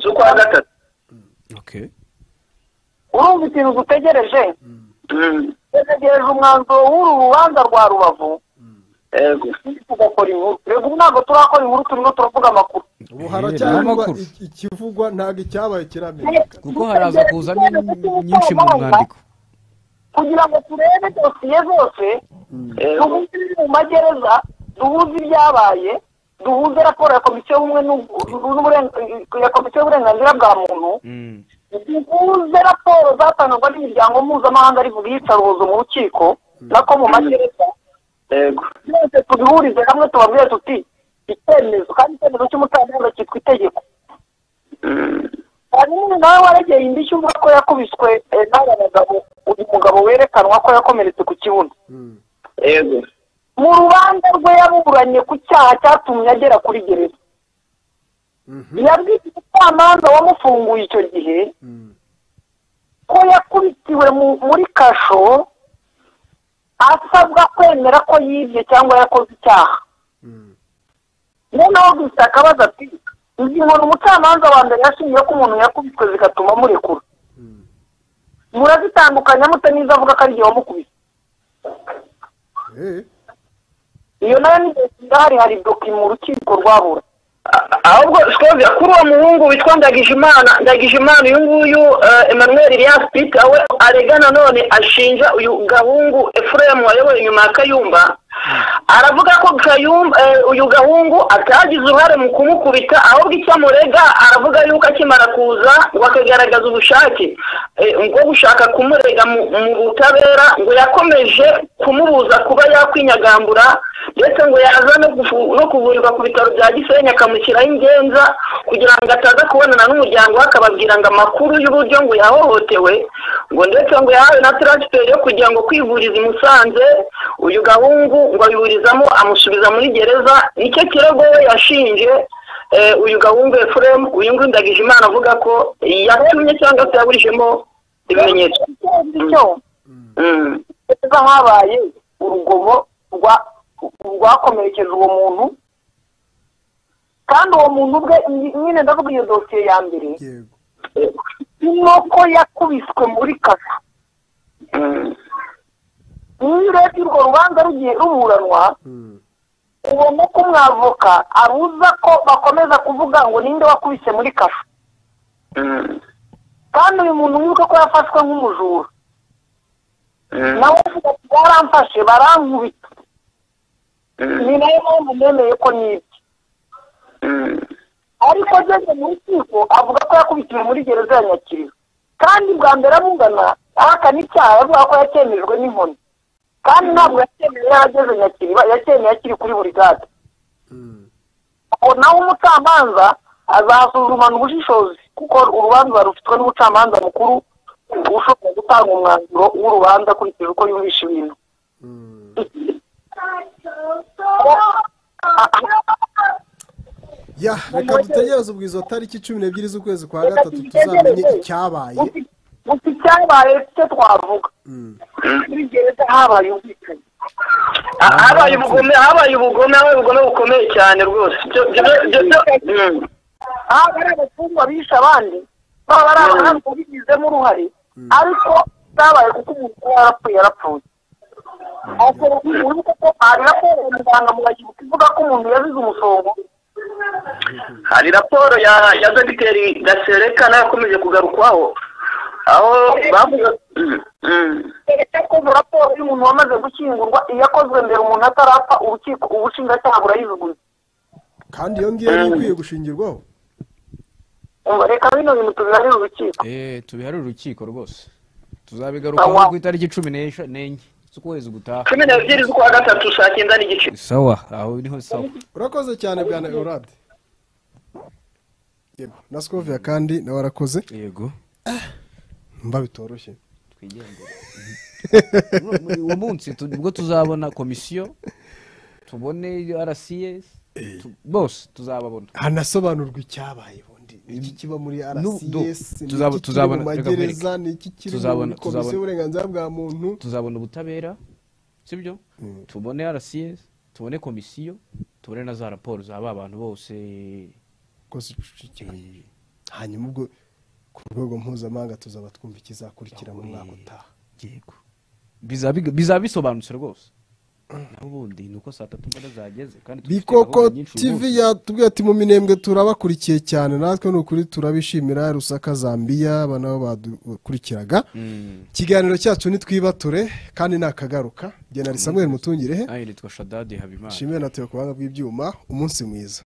B: z'ukwa gatatu
C: Okay.
B: urumva ikintu dutegereje tugeregereje umwanzuro w'uru rubanza rwa rubavu yego tugakora inkuru rego ubu ntabwo turakora inkuru turimo turavuga amakuru
A: ubu
C: Eh,
A: haracyarindwa
C: n'amakuru.
A: iki- ikivugwa ntabwo icyabaye kiramenyekana
C: kuko haraza kuzamo nyinshi mu mwandiko
B: kugira ngo turebe dosiye zose duhuze ibiri mu magereza duhuze ibyabaye duhuze raporo ya komisiyo y'ubumwe n'ubu- n'uburenga- ya komisiyo y'uburenganzira bwa muntu duhuze raporo zatangwa n'imiryango mpuzamahanga rivuga iyicarubozo mu rukiko nako mu magereza byose tubihurize hamwe tubabwire tuti icyemezo kandi icyemezo cy'umucamanza cyitwa itegeko hanyuma nawe waregeye indishyi uvuga ko yakubiswe eh, n'aba bagabo uyu mugabo werekanwa ko yakomeretse ku kibuno
G: yego
B: mu rubanza rwe yaburanye ku cyaha cyatumye agera kuri gereza yabwiye umucamanza wamufunguye icyo gihe ko yakubitiwe mu- muri kasho asabwa kwemera ko yibye cyangwa yakoze icyaho noneho gusa akabaza ati izi nkoni umucamanza wa mbere yashingiye ko umuntu yakubitwe zigatuma amurekura murazitandukanya mute n'izo avuga ko ari igihe wamukubise
A: Eh,
B: iyo nayo ni ndahari hari doki mu rukiko rwabura
G: ahubwo sikoze kuri uwo muhungu witwa ndagijimana ndagijimana uyu nguyu eh, emmanuel elias peter we arega nanone ashinja uyu gahungu efuremu wayoboye inyuma ya kayumba aravuga ko kayumba eh, uyu gahungu atagize uruhare mu kumukubita ahubwo icyo amurega aravuga yuko akimara kuza ngo akagaragaza ubushake eh, bwo gushaka kumurega mu mu butabera ngo yakomeje kumubuza kuba yakwinyagambura ndetse ngo yaza no kuvu- no kuvurirwa ku bitaro bya gisenyi akamushyiraho ingenza kugira ngo ataza kubonana n'umuryango we akababwira ngo amakuru y'uburyo ngo yahohotewe ngo ndetse ngo yahawe na taransiferi yo kugira ngo kwivuriza i musanze uyu gahungu ngo abiburizamo amusubiza muri gereza nicyo kirego we yashinje eh, uyu gahungu efuremu uyu nguyu ndagije imana avuga ko yabonye cyangwa se yaburijemo ibimenyetso
B: bityo
G: Mm.
B: neza habaye urugomo rwa- rwakomerekeje uwo muntu kandi uwo muntu ubwe ny- nyine ndavuga iyo dosiye ya mbere
A: yego
B: inkoko yakubiswe muri kasho iyo urebye urwo rubanza rugiye ruburanwa
A: Mm.
B: ubona ko umwavoka abuza ko bakomeza kuvuga ngo ninde wakubise muri kasho
G: Mm.
B: kandi uyu muntu mwibuke ko yafashwe nk'umujura
G: Mm.
B: nawe uvuga ati baramfashe barankubita
G: Mm.
B: ni nayo mpamvu nemeye ko nibye
G: Mm.
B: ariko ageze mu rukiko avuga ko yakubitiwe muri gereza ya nyakiriba kandi bwa mbere abungana ahakana icyaha avuga ko yacyemejwe n'inkoni kandi ntabwo yacyemeye yarageze nyakiriba yacyemeye akiri kuri buri gade
A: Mm.
B: ubwo nawe umucamanza azasuzumana ubushishozi kuko urubanza rufitwe n'umucamanza mukuru ushobora gutanga umwanzuro w'urubanza akurikije uko yumvisha ibintu
A: Mm. ya reka dutegereze ubwiza tariki cumi n'ebyiri z'ukwezi kwa gatatu tuzamenye icyabaye
B: gusa icyabaye cyo twavuga
A: Mm.
B: muri gereza habaye ubwicanyi
G: Ah, habaye ubugome habaye ubugome habaye ubugome bukomeye cyane rwose Byo- byo- byo- byo- byo- mm.
B: aha ari abafungwa bishe abandi baba ari abahanga babigizemo uruhare ariko byabaye kuko umuntu kuba yarapfuye yarapfuye urabona ko hari raporo muganga mugakibuka ivuga ko umuntu yazize umusongo
G: hari raporo ya ya dogiteri gasereka nayo yakomeje kugarukwaho aho bavuga Mm, mm.
B: keretse ko mu raporo y'umuntu wamaze gushyingurwa iyo yakozwe mbere umuntu atarapfa urukiko ubushinjacyaha burayijugunya
A: kandi iyo ngiyo ni ikwiye gushingirwaho
B: umva reka bino bintu tubiharire urukiko
C: eee tubiharire urukiko rwose tuzabigarukaho ku itariki cumi n'esha- n'enye z'ukwezi gutaha
G: cumi n'ebyiri z'ukwa gatatu saa cyenda n'igice
C: sawa aho niho sawa
A: urakoze cyane bwana eorade yego na scoviya kandi nawe arakoze
C: yego
A: mba bitoroshye
C: twigendere muri uwo munsi tu- ubwo tuzabona komisiyo tubone rcs tu- bose tuzababona
A: hanasobanurwa icyabaye bundi iki kiba muri
C: Nu- do-
A: rcs ni
C: tuzaba-
A: iki kiri
C: tuzabona-
A: mu
C: reka
A: magereza
C: nkwereke.
A: ni iki kiri
C: Tuzabona-
A: muri komisiyo
C: tuzabona.
A: y'uburenganzira bwa muntu
C: tuzabona ubutabera sibyo tubone rcs tubone komisiyo tubone na za raporo za ba bantu bose
A: rwose dushyikirijwe hanyuma ubwo ku rwego mpuzamahanga tuzaba twumva ikizakurikira mu mwaka utaha
C: yego bizaba biga- bizaba bisobanutse rwose n'ubundi ni uko saa tatu mbona zageze kandi dufite
A: bikoko
C: gahunda nyinshi uyu
A: tv
C: munsi.
A: yatubwiye ati mu minembwe turabakurikiye cyane natwe ni ukuri turabishimira rusaka zambia aba nabo badukurikiraga
C: Mm.
A: ikiganiro cyacu nitwibature kandi nakagaruka jye nari samuel mutungirehe
C: Ah, nitwa shadadi habimana
A: nshimire na teo ku buhanga bw'ibyuma umunsi mwiza